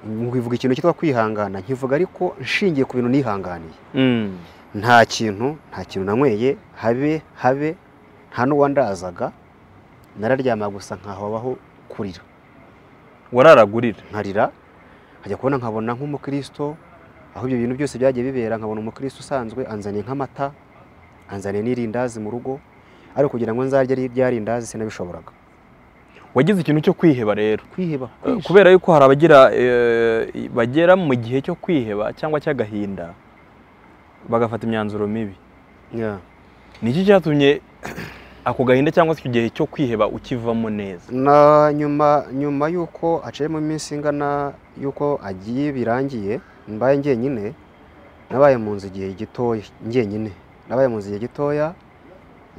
nkivuga ikintu cyitwa kwihangana nkivuga ariko nshingiye ku bintu nihanganiye Mm. nta kintu nta kintu nanyweye habe habe nta n'uwandazaga nararyama gusa nkaho habaho kurira wararagurira nkarira nkajya kubona nkabona nk'umukristo aho ibyo bintu byose byagiye bibera nkabona umukristo usanzwe anzaniye nk'amata anzaniye n'irindazi mu rugo ariko kugira ngo nzarye ari ibyarindazi sinabishoboraga wagize ikintu cyo kwiheba rero kwiheba Eh, kubera yuko hari abagira eh, bagera mu gihe cyo kwiheba cyangwa cy'agahinda bagafata imyanzuro mibi Yeah. ni iki cyatumye ako gahinda cyangwa se icyo gihe cyo kwiheba ukivamo neza na nyuma nyuma y'uko aciyemo iminsi ingana y'uko agiye birangiye mbaye njyenyine nabaye mu nzu igihe gitoya njyenyine nabaye mu nzu igihe gitoya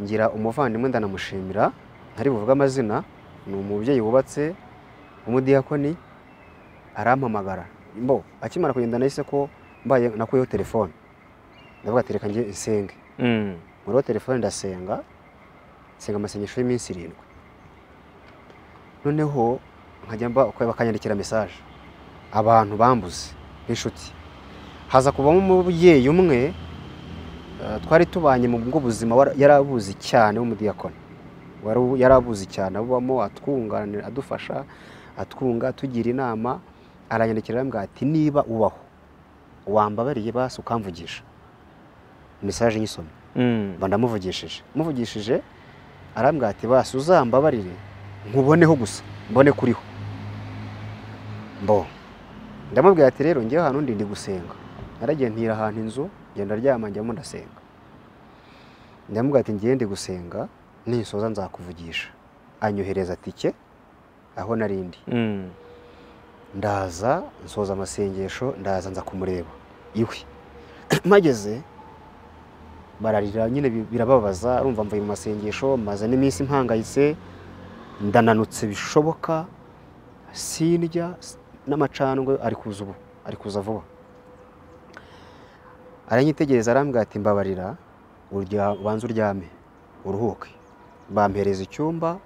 ngira umuvandimwe ndanamushimira ntari buvuge amazina ni umubyeyi wubatse umudiyakoni arampamagara mbo akimara kugenda nahise ko mbaye nakuyeho telefone ndavuga ati reka njye nsenge Mm. muriho telefone ndasenga nsenga amasengesho y'iminsi irindwi noneho nkajya mba uko bakanyandikira mesaje abantu bambuze nk'inshuti haza kuvamo umubyeyi umwe eh, twari tubanye mu bwo buzima wara- yari abuzi cyane w'umudiyakoni Wari- yari abuzi cyane abubamo atwunganira adufasha atwunga atugira inama aranyandikira arambwira ati niba ubaho wambabariye basi ukamvugisha mesaje nyisoma Mm. mba ndamuvugishije muvugishije arambwira ati basi uzambabarire nkuboneho gusa mbone kuriho mbo ndamubwira ati rero ngewe ahantu ndi ndi gusenga naragiye ntira ahantu inzu ngenda aryama njyamo ndasenga ndamubwira ati ngiye ndi gusenga ninsoza nzakuvugisha anyohereza tike aho narindi Mm. ndaza nsoza amasengesho ndaza nza kumureba iwe mpageze bararira nyine bi- birababaza arumva mvuye mu masengesho maze n'iminsi mpangayitse ndananutse bishoboka sindya s- n'amacandwe ari kuza ubu ari kuza vuba aranyitegereza arambwira ati mbabarira urya ubanza uryame uruhuke bampereza icyumba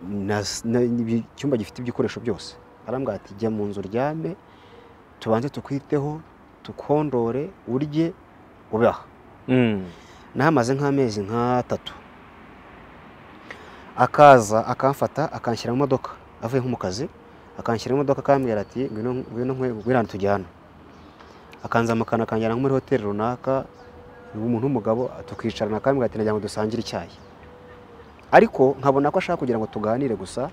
na- na- ibi- icyumba gifite ibikoresho byose arambwira ati jya mu nzu uryame tubanze tukwiteho tukondore urye ube aha Mm. nahamaze nk'amezi nk'atatu akaza akamfata akanshyira mu modoka avuye nko mu kazi akanshyira mu modoka akambwira ati ngwino ngwino nkwe- ngwino hano tujyana akanzamakana akanjyana nko muri hoteli runaka umuntu w'umugabo tukicarana akambwira ati nagira ngo dusangire icyayi ariko nkabona ko ashaka kugira ngo tuganire gusa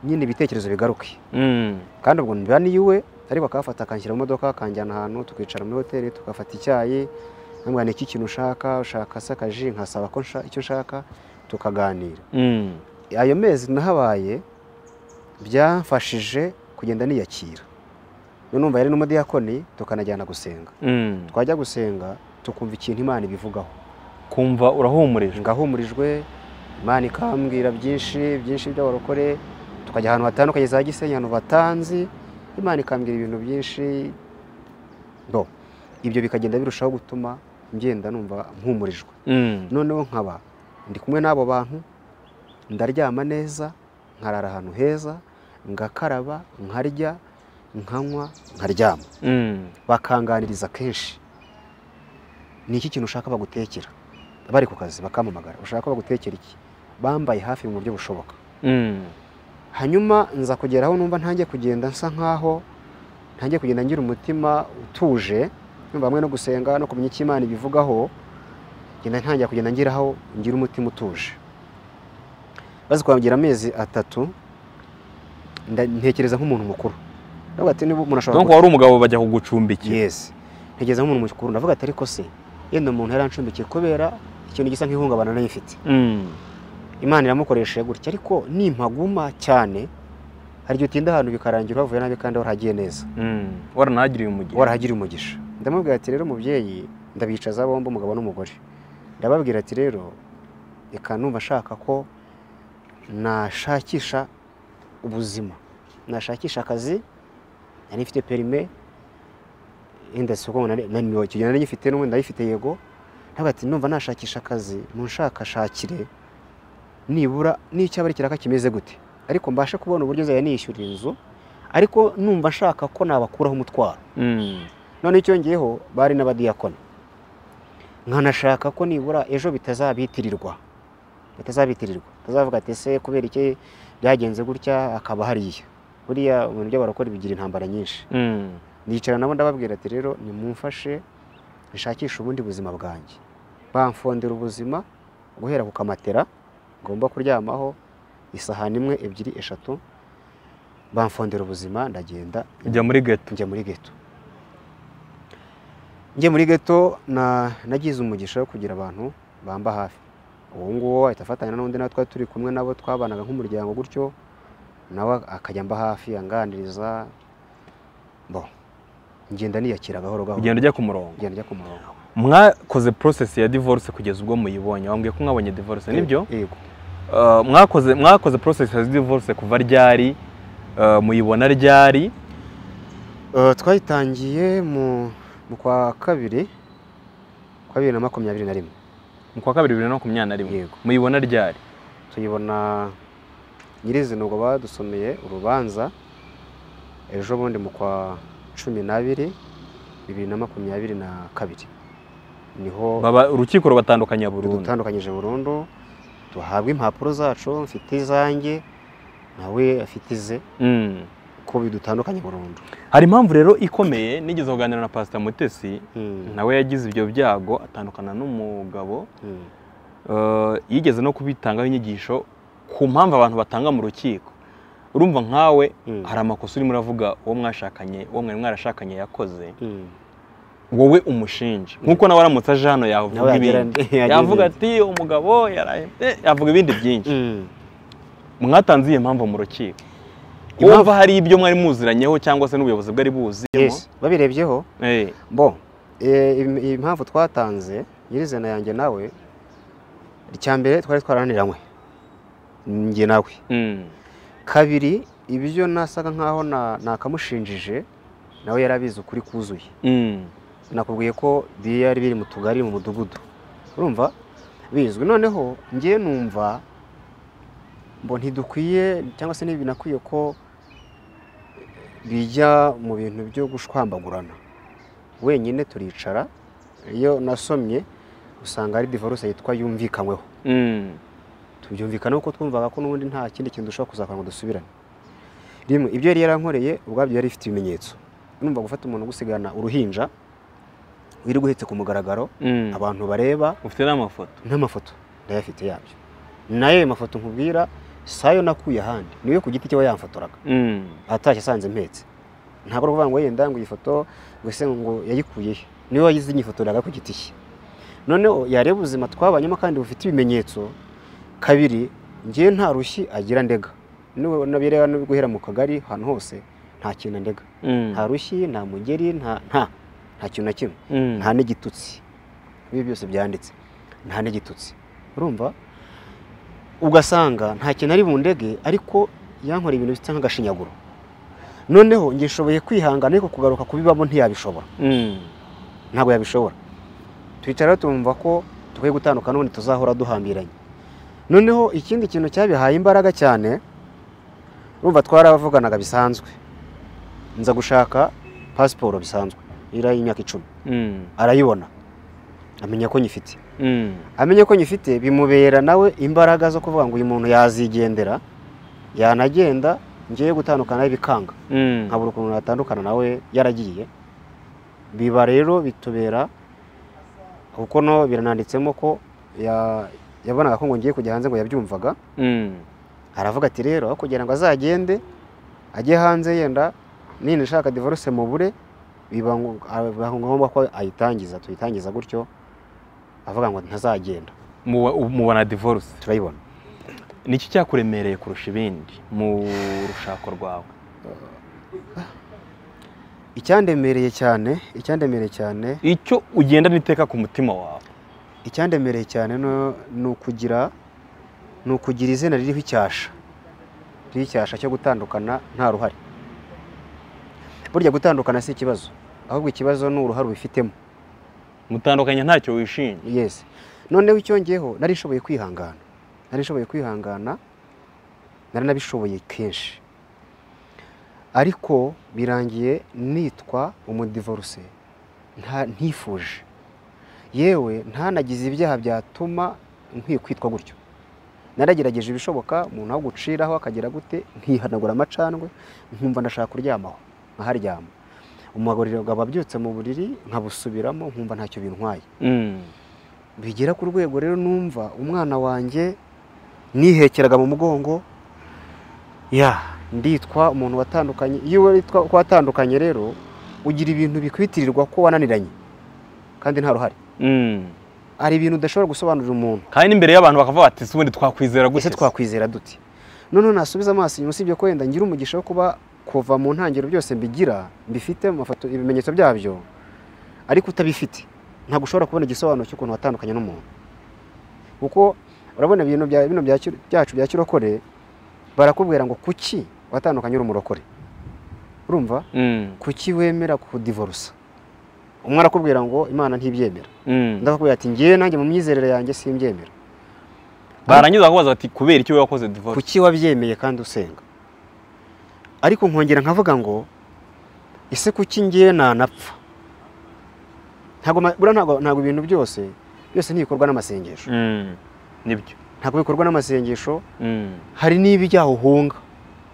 nyine ibitekerezo bigaruke Mm. kandi ubwo mbiba ni iwe ariko akafata akanshyira mu modoka akanjyana ahantu tukicara muri hoteli tugafata icyayi nkambwira ni iki kintu ushaka ushaka se akaji nkasaba ko nsha- icyo nshaka tukaganira Mm. ayo mezi nahabaye byamfashije kugenda niyakira none numva yari n'umudiyakoni tukanajyana gusenga Mm. twajya gusenga tukumva ikintu imana ibivugaho kumva urahumurijwe ngahumurijwe imana ikambwira byinshi byinshi by'abarokore tukajya ahantu hatandukanye za gisenyi ahantu batanzi imana ikambwira ibintu byinshi no ibyo bikagenda birushaho gutuma ngenda numva mpumurijwe Mm. noneho nkaba ndi kumwe n'abo bantu ndaryama neza nkarara ahantu heza ngakaraba nkarya nkanywa nkaryama Mm. bakanganiriza kenshi ni iki kintu ushaka bagutekera bari ku kazi bakamamagara ushaka ko bagutekera iki bambaye hafi mu buryo bushoboka Mm. hanyuma nza kugera aho numva ntangiye kugenda nsa nkaho ntangiye kugenda ngira umutima utuje numva hamwe no gusenga no kumenya icyo imana ibivugaho ngenda ntangira kugenda ngiraho ngira umutima utuje maze kurangira amezi atatu nda- ntekereza nk'umuntu mukuru ndavuga ati niba umuntu ashobora donc wari umugabo bajya kugucumbikira yes ntegereza nk'umuntu mukuru ndavuga ati ariko se yenda umuntu yaranshumbikiye kubera ikintu gisa nk'ihungabana nayo ifite Mm. imana iramukoresha gutya ariko nimpaguma cyane hari igihe utinda ahantu bikarangira wavuye nabi kandi warahagiye neza Mm. waranahagiriye umugisha warahagiriye umugisha ndamubwira ati rero mubyeyi ndabicaza bombi umugabo n'umugore ndababwira ati rero reka numva nshaka ko nashakisha ubuzima nashakisha akazi nari mfite perime yenda soko naniwe icyo gihe nari ngifite n'ubundi ndayifite yego ntabwo ati numva nashakisha akazi munshakashakire nibura n'icyaba ari ikiraka kimeze gute ariko mbashe kubona uburyo nzajya niyishyurira inzu ariko numva nshaka ko nabakuraho umutwaro Mm. none cyongeyeho bari n'abadiyakoni nkanashaka ko nibura ejo bitazabitirirwa bitazabitirirwa batazavuga ati ese kubera iki byagenze gutya akaba hariya buriya ibintu by'abarokora bigira intambara nyinshi Mm. nicara nabo ndababwira ati rero nimumfashe nshakishe ubundi buzima bwanjye bamfondera ubuzima guhera ku kamatera ngomba kuryamaho isahani imwe ebyiri eshatu bamfondera ubuzima ndagenda Ujya muri geto. njya muri geto njye muri geto na- nagize umugisha wo kugira abantu bamba hafi uwo nguwo ahita afatanya n'undi natwe turi kumwe nabo twabanaga nk'umuryango gutyo nawe akajya amba hafi anganiriza bo ngenda niyakira gahoro gahoro Ugenda ujya ku murongo. ngenda njya ku murongo Mwakoze process ya divorce kugeza ubwo muyibonye. Wambwiye ko mwabonye divorce nibyo? yego Uh, mwakoze mwakoze process ya divorce kuva ryari Uh, muyibona ryari Eh, twayitangiye mu mu kwa kabiri kwa bibiri na makumyabiri na rimwe mu kwa kabiri bibiri na makumyabiri na rimwe yego muyibona ryari tuyibona nyirizina ubwo badusomeye urubanza ejo bundi mu kwa cumi n'abiri bibiri na makumyabiri na kabiri niho Baba- urukiko rubatandukanya burundu dutandukanyije burundu duhabwa impapuro zacu mfite izange nawe afite ize Mm. ko bidutandukanye burundu hari impamvu rero ikomeye nigeze kuganira na pasita mutesi Mm, nawe yagize ibyo byago atandukana n'umugabo mm, Uh, yigeze no kubitangaho inyigisho ku mpamvu abantu batanga mu rukiko urumva nkawe mm, hari amakosa urimo uravuga uwo mwashakanye uwo mwari mwarashakanye yakoze mm. wowe umushinja nk'uko nawe aramutse aje hano Nawe yavuga yagira- ibindi yagira yavuga ibindi. ati umugabo yarahebye yavuga ibindi byinshi Mm. mwatanze iyi mpamvu mu rukiko Impamvu- wumva hari ibyo mwari muziranyeho cyangwa se n'ubuyobozi bwari buzimo Yes, babirebyeho Eh, bo eh, im- impamvu twatanze nyirizina yanjye nawe icya mbere twari twaraniranywe njye nawe mm, kabiri ibyo nasaga nkaho na- nakamushinjije nawe yarabizi ukuri kuzuye mm, nakubwiye ko byari biri mu tugari mu mudugudu urumva bizwi noneho njye numva ngo ntidukwiye cyangwa se ntibinakwiye ko bijya mu bintu byo gushwambagurana wenyine turicara iyo nasomye usanga ari divorce yitwa yumvikanyweho mm, tubyumvikana kuko twumvaga ko n'ubundi nta kindi kintu dushobora kuzakora ngo dusubirane rimwe ibyo yari yarankoreye ubwabyo yari ifite ibimenyetso numva gufata umuntu ugusigana uruhinja wirirwa uhetse ku mugaragaro mm. abantu bareba ufite n'amafoto n'amafoto ndayafite yabyo nayo ayo mafoto nkubwira si ayo nakuye ahandi niyo ku giti cye we yamfotoraga Mm, atashye asanze mpetse ntabwo ari ukuvuga ngo yenda ngo iyi foto ngo ese ngo yayikuye he niwe wayizi nyifotoraga ku giti cye noneho yareba ubuzima twabanyemo kandi bufite ibimenyetso kabiri njyewe nta rushyi agira ndega niwe nabireba no guhera mu kagari ahantu hose nta kintu ndega mm, nta rushyi nta mugeri nta nta nta kintu na kimwe mm. nta n'igitutsi ibi byose byanditse nta n'igitutsi urumva ugasanga nta kintu ari bundege ariko yankora ibintu bisa nk'agashinyaguro noneho njye nshoboye kwihangana ariko kugaruka kubibamo ntiyabishobora Mm. ntabwo yabishobora twicara tumva ko dukwiye gutandukana n'ubundi tuzahora duhambiranye noneho ikindi kintu cyabihaye imbaraga cyane urumva twaravuganaga bisanzwe nza gushaka pasiporo bisanzwe iriho imyaka icumi Mm. arayibona amenya ko nyifite Mm. amenya ko nyifite bimubera nawe imbaraga zo kuvuga ngo uyu muntu yazigendera yanagenda ngiye gutandukana bikanga Mm. nkabura ukuntu natandukana nawe yaragiye biba rero bitubera kuko no birananditsemo ko ya- yabonaga ko ngo ngiye kujya hanze ngo yabyumvaga Mm. aravuga ati rero aho kugira ngo azagende ajye hanze yenda nina ishaka divorce mu bure biba ngo- biba ngombwa ko ayitangiza tuyitangiza gutyo avuga ngo ntazagenda Muba- mubona divorce turayibona niki cyakuremereye kurusha ibindi mu rushako rwawe icyandemereye cyane icyandemereye cyane icyo ugenda n'iteka ku mutima wawe icyandemereye cyane no- ni ukugira ni ukugira izina ririho icyasha ririho icyasha cyo gutandukana nta ruhare burya gutandukana si ikibazo ahubwo ikibazo ni uruhare ubifitemo mutandukanye ntacyo wishinja yesi noneho icyongeyeho nari nshoboye kwihangana nari nshoboye kwihangana nari nabishoboye kenshi ariko birangiye nitwa umudivoruse nta ntifuje yewe ntanagize ibyaha byatuma nkwiye kwitwa gutyo naragerageje ibishoboka umuntu aho guciraho akagera gute nkihanagura amacandwe nkumva ndashaka kuryamaho nkaharyama umugabo aba abyutse mu buriri nkabusubiramo nkumva ntacyo bintwaye Mm. bigera ku rwego rero numva umwana wanjye nihekeraga mu mugongo ya nditwa umuntu watandukanye iyo witwa ko watandukanye rero ugira ibintu bikwitirirwa ko wananiranye kandi nta ruhare Mm. hari ibintu udashobora gusobanurira umuntu kandi n'imbere y'abantu bakavuga bati ubundi twakwizera ese gute se?" twakwizera dute noneho nasubiza amaso inyuma usibye ko wenda ngira umugisha wo kuba kuva mu ntangiriro byose mbigira mbifite mu mafoto ibimenyetso byabyo ariko utabifite ntabwo ushobora kubona igisobanuro cy'ukuntu watandukanye n'umuntu kuko urabona ibintu bya bino bya kiro- byacu bya kirokore barakubwira ngo kuki watandukanye uri umurokore urumva Mm. kuki wemera kudivorusa umwe arakubwira ngo imana ntibyemera Mm. undi akakubwira ati ngewe nanjye mu myizerere yanjye simbyemera barangiza bakabaza bati kubera icyo wakoze divorce kuki wabyemeye kandi usenga ariko nkongera nkavuga ngo ese kuki ngewe nanapfa ntabwo ma- buriya ntabwo ntabwo ibintu byose byose ntibikorwa n'amasengesho Mm. nibyo ntabwo bikorwa n'amasengesho Mm. hari n'ibyaha uhunga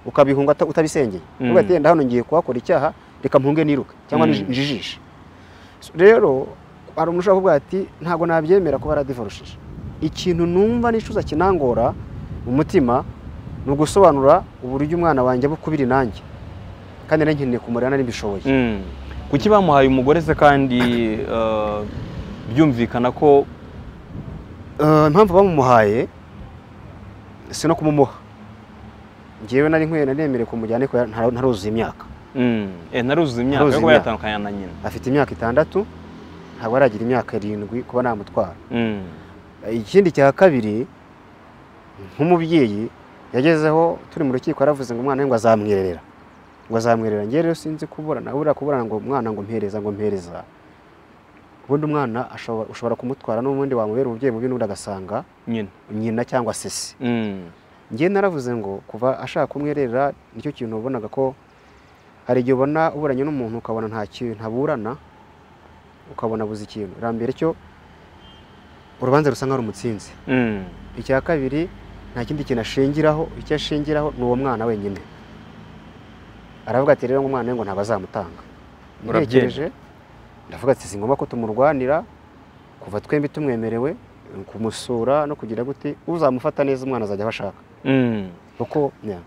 ukabihunga uta- utabisengeye Mm. uvuga ati "Yenda hano ngiye kuhakora icyaha reka mpunge niruke cyangwa Mm. nij- njijishe So, rero hari umuntu ushobora kuvuga ati ntabwo nabyemera kuba yaradivorushije ikintu numva nicuza kinangora mu mutima ni ugusobanura uburyo umwana wanjye bukubiri nanjye kandi nari nkeneye kumurera nari mbishoboye Mm. kuki bamuhaye umugore se kandi eh, byumvikana ko Eh, impamvu bamumuhaye si no kumumuha ngewe nari nkwiye naremereye kumujyana ariko nta- ntaruzuza imyaka Mm. eh, naruzuza imyaka yo Naruzuza kuba imyaka. yatandukanye na nyina afite imyaka itandatu ntabwo aragira imyaka irindwi kuba namutwara Mm. ikindi cya kabiri nk'umubyeyi yagezeho turi mu rukiko yaravuze ngo umwana we ngo azamwirerera ngo azamwirerera ngewe rero sinzi kuburana buriya kuburana ngo umwana ngo mpereza ngo mpereza ubundi umwana ashobora- ushobora kumutwara n'ubundi wamubera umubyeyi mubi n'ubundi agasanga nyina nyina cyangwa sese Mm. ngewe naravuze ngo kuva ashaka kumwerera nicyo kintu wabonaga ko hari igihe ubona uburanye n'umuntu ukabona nta kintu ntaburana ukabona buze ikintu irambere cyo urubanza rusa nk'aho umutsinzi Mm. icya kabiri nta kindi kintu ashingiraho icyo ashingiraho ni uwo mwana wenyine aravuga ati rero ngo umwana we ngo ntabwo azamutanga Urabyemera. Natekereje, ndavuga ati si ngombwa ko tumurwanira kuva twembi tumwemerewe kumusura no kugira gute uzamufata neza umwana azajya aho ashaka Mm. kuko ya.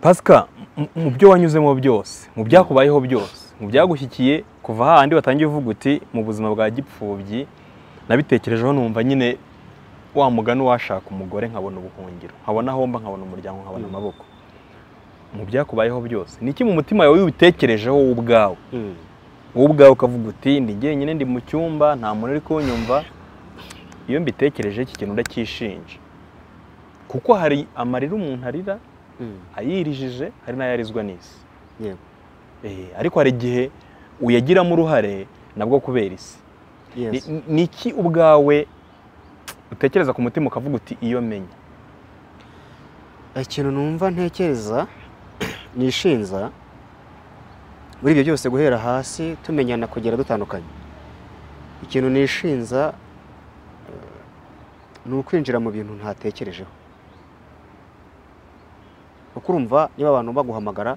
pasika mu- mu byo wanyuzemo byose mu byakubayeho byose mu byagushyikiye kuva hahandi watangiye uvuga uti mu buzima bwa gipfubyi nabitekerejeho numva nyine wa mugani washaka umugore nkabona ubuhungiro nkabona aho mba nkabona umuryango nkabona Mm. amaboko mu byakubayeho byose niki mu mutima wawe wibitekerejeho wowe ubwawe wowe ubwawe ukavuga uti ndi jyenyine ndi mu cyumba nta muntu uri kunyumva iyo mbitekereje iki kintu ndacyishinja kuko hari amarira umuntu arira ayirijije hari n'ayarizwa n'isi Yego. Eh, ariko hari igihe uyagiramo uruhare nabwo kubera isi Yes. Ni- ni iki ubwawe utekereza ku mutima ukavuga uti iyo menya ikintu numva ntekereza nishinza muri ibyo byose guhera hasi tumenyana kugera dutandukanye ikintu nishinza eh, ni ukwinjira mu bintu ntatekerejeho kuko urumva niba abantu baguhamagara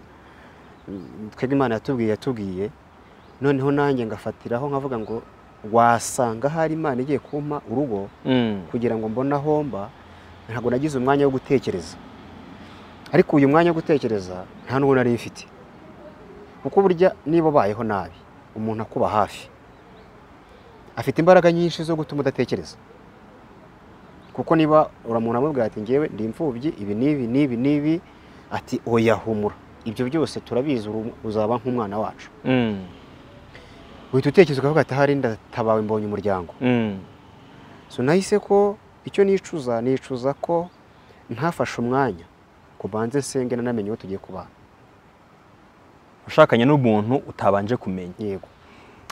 mm, twebwe imana yatubwiye yatubwiye noneho nanjye ngafatiraho nkavuga ngo wasanga hari imana igiye kumpa urugo kugira ngo mbone aho mba ntabwo nagize umwanya wo gutekereza ariko uyu mwanya wo gutekereza nta n'uwo nari mfite kuko burya niba ubayeho nabi umuntu akuba hafi afite imbaraga nyinshi zo gutuma udatekereza kuko niba uramuntu amubwira ati ngewe ndi imfubyi ibi n'ibi n'ibi n'ibi ati oya humura ibyo byose turabizi uru- uzaba nk'umwana wacu Mm. uhita utekereza ukavuga ati ahari ndatabawe mbonye umuryango Mm. so nahise ko icyo nicuza nicuza ko ntafashe umwanya ngo banze nsenge nanamenye uwo tugiye kubana ushakanye n'umuntu utabanje kumenya yego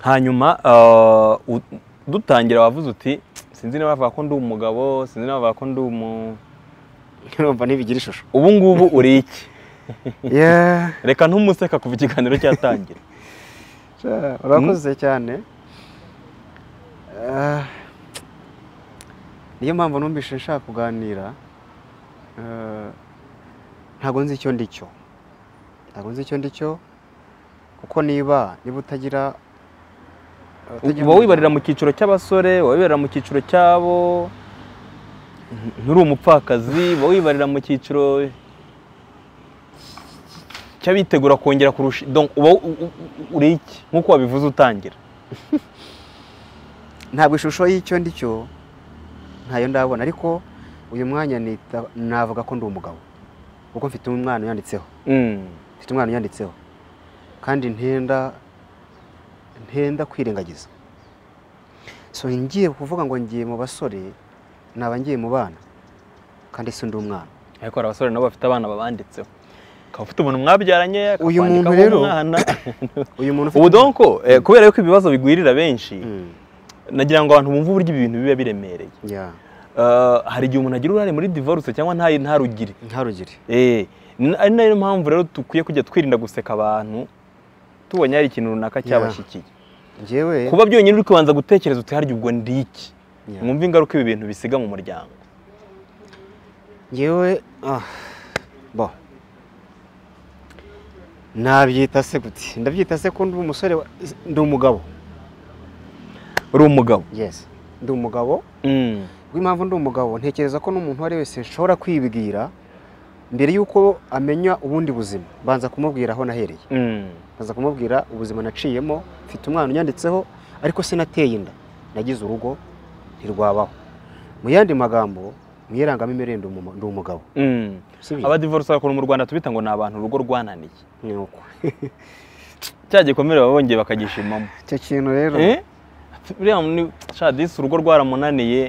hanyuma ah, u- dutangira wavuze uti sinzi niba bavuga ko ndi umugabo sinzi niba bavuga ko ndi umu urumva ntibigira ishusho ubu ngubu uri iki Yeah. reka ntumuseka kuva ikiganiro cyatangira Ja, urakoze cyane Ah, niyo mpamvu numvise nshaka kuganira Ah, ntago nzi icyo ndi cyo ntago nzi icyo ndi cyo kuko niba niba utagira utagira uba wibarira mu umuryango- cyiciro cy'abasore uba wibarira mu cyiciro cy'abo ntu- nturi umupfakazi uba wibarira mu cyiciro cy'abitegura kongera kurusha donc uba u- u- u- uri iki nk'uko wabivuze utangira ntabwo ishusho y'icyo ndi cyo ntayo ndabona ariko uyu mwanya nita- navuga ko ndi umugabo kuko mfite umwana unyanditseho Mm. mfite umwana unyanditseho kandi ntenda ntenda kwirengagiza so ngiye kuvuga ngo ngiye mu basore naba ngiye mu bana kandi si undi umwana ariko hari abasore nabo bafite abana babanditseho ukaba ufite umuntu mwabyaranye Uyu muntu akakwanikaho rero- umwana uyu muntu ubu donc eh, kubera yuko ibibazo bigwirira benshi Mm, nagira ngo abantu bumve uburyo ibi bintu biba biremereye yeah, Eh, hari igihe umuntu agira uruhare muri divorce cyangwa ntayi ntarugire ntarugire Eh, n- ari nayo mpamvu rero dukwiye kujya twirinda guseka abantu tubonye hari ikintu runaka Yeah. cyabashyikiye njyewe kuba byonyine uri kubanza gutekereza uti harya ubwo ndi iki Yeah. mwumve ingaruka ibi bintu bisiga mu muryango njyewe ah, bo nabyita se gute ndabyita se ko ndi umusore wa- ndi umugabo uri umugabo yes ndi umugabo Mm. rw'impamvu ndi umugabo ntekereza ko n'umuntu uwo ari we wese nshobora kwibwira mbere y'uko amenya ubundi buzima banza kumubwira aho nahereye Mm. banza kumubwira ubuzima naciyemo mfite umwana unyanditseho ariko sinateye inda nagize urugo ntirwabaho mu yandi magambo mu irangamimerere ndi umu- ndi umugabo Mm. si byo? abadivorce bakora mu rwanda tubita ngo ni abantu urugo rwananiye ni uko cya gikomere baba bongeye bakagishimamo icyo kintu rero Eh? buriya ni- sha disi urugo rwaramunaniye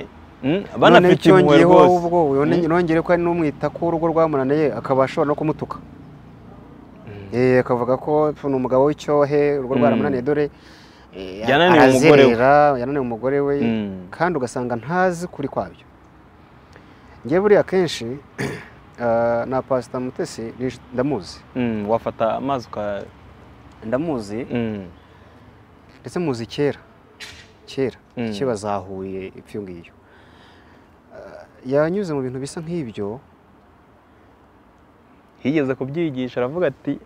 Mm, noneho banafite impuhwe cyongeyeho wowe rwose ubwo wone- nongere ko ari n'umwita ko urugo rwamunaniye akaba ashobora no kumutuka Eh, akavuga ko "Pfu, ni umugabo w'icyohe urugo Mm. rwaramunaniye dore eh, Yananiwe umugore we. arazerera, yananiwe umugore we Mm. kandi ugasanga ntazi kuri kwabyo ngewe buriya kenshi ah, na pasita mutesi ni- ndamuzi Mm, wafata amazi uka ndamuzi Mm. ndetse muzi kera kera Mm. kera zahuye ibyo ngiyo Ah, yanyuze mu bintu bisa nk'ibyo yigeze kubyigisha aravuga ati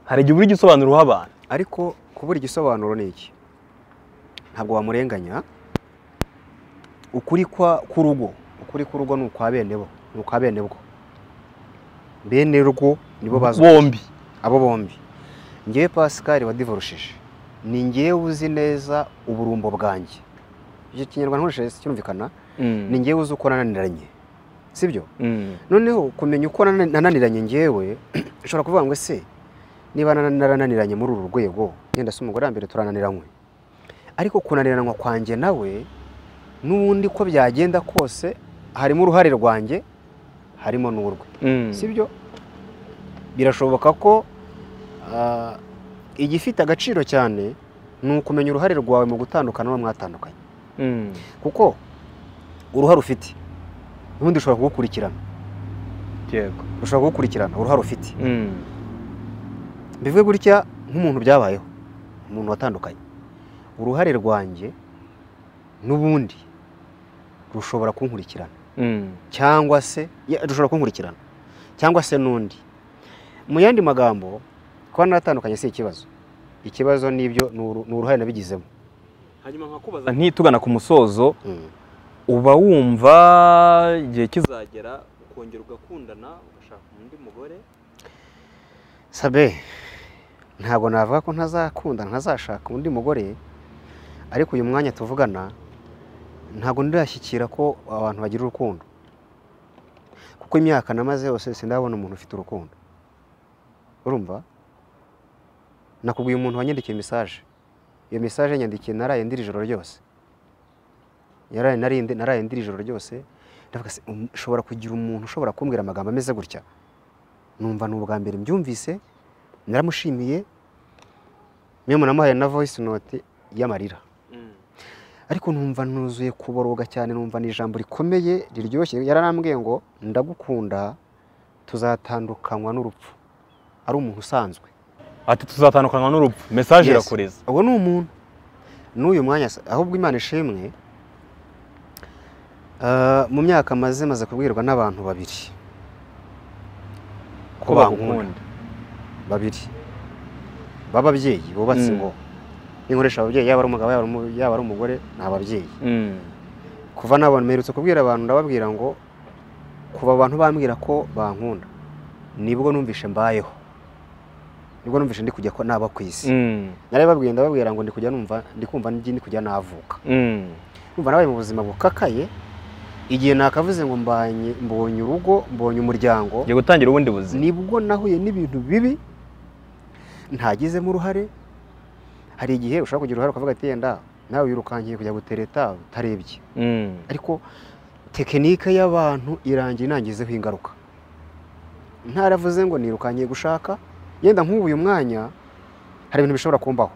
hari igihe ubura igisobanuro uha abantu ariko kubura igisobanuro ni iki ntabwo wamurenganya ukuri kwa- k'urugo ukuri k'urugo ni ukwa bene bo ni ukwa bene bwo bene rwo nibo bazi bombi abo bombi ngewe pasikari wadivorushije ni ngewe uzi neza uburumbo bwanjye icyo kinyarwanda nkoresheje cyumvikana ni ngewe uzi uko nananiranye sibyo Mm. noneho kumenya uko nana- nananiranye ngewe ushobora kuvuga ngo se niba nana- narananiranye muri uru rwego yenda se umugore wa mbere turananiranywe ariko kunaniranwa kwanjye nawe n'ubundi ko byagenda kose harimo uruhare rwanjye harimo n'urwe Mm. sibyo birashoboka ko ah, igifite agaciro cyane ni ukumenya uruhare rwawe mu gutandukana n'uwo mwatandukanye Mm. kuko uruhare ufite ubundi ushobora kugukurikirana yego ushobora kugukurikirana uruhare ufite Mm. bivuge gutya nk'umuntu byabayeho umuntu watandukanye uruhare rwanjye n'ubundi rushobora kunkurikirana Mm. cyangwa se ya, rushobora kunkurikirana cyangwa se n'undi mu yandi magambo kuba naratandukanye si ikibazo ikibazo nibyo ni uru- ni uruhare nabigizemo ntitugana ku musozo Mm. uba wumva igihe kizagera ukongera ugakundana ugashaka undi mugore sabe ntabwo navuga ko ntazakundana ntazashaka undi mugore ariko uyu mwanya tuvugana ntabwo ndirashyikira ko abantu bagira urukundo kuko imyaka namaze yose sindabona umuntu ufite urukundo urumva nakubwiye umuntu wanyandikiye mesaje iyo mesaje yanyandikiye naraye ndira ijoro ryose yaraye nari ndi- naraye ndira ijoro ryose ndavuga se um, ushobora kugira umuntu ushobora kumbwira amagambo ameze gutya numva ni ubwa mbere mbyumvise naramushimiye mwe namuhaye na voice note y'amarira ariko numva nuzuye kuboroga cyane numva ni ijambo rikomeye riryoshye yaranambwiye ngo ndagukunda tuzatandukanywa n'urupfu ari umuntu usanzwe ati tuzatandukanywa n'urupfu mesaje Yes. irakureza uwo ni umuntu n'uyu mwanya se- ahubwo imana ishimwe ah, mu myaka maze maze kubwirwa n'abantu babiri ko bagukunda babiri b'ababyeyi bubatse Mm. ngo ninkoresha ababyeyi yaba ari umugabo yaba ari umu- yaba ari umugore ni ababyeyi Mm. kuva nabona mperutse kubwira abantu ndababwira ngo kuva abantu bambwira ko bankunda nibwo numvishe mbayeho nibwo numvishe ndi kujya ko naba ku isi Mm. nari babwiye ndababwira ngo ndi kujya numva ndi kumva ndi ndi kujya navuka Mm. numva nabaye mu buzima bukakaye igihe nakavuze ngo mbanye mbonye urugo mbonye umuryango ngiye gutangira ubundi buzima nibwo nahuye n'ibintu bibi ntagizemo uruhare hari igihe ushobora kugira uruhare ukavuga ati yenda nawe wirukankiye kujya gutereta utarebye Mm. ariko tekinike y'abantu irangira inangizeho ingaruka ntaravuze ngo nirukankiye gushaka yenda nk'ubu uyu mwanya hari ibintu bishobora kumbaho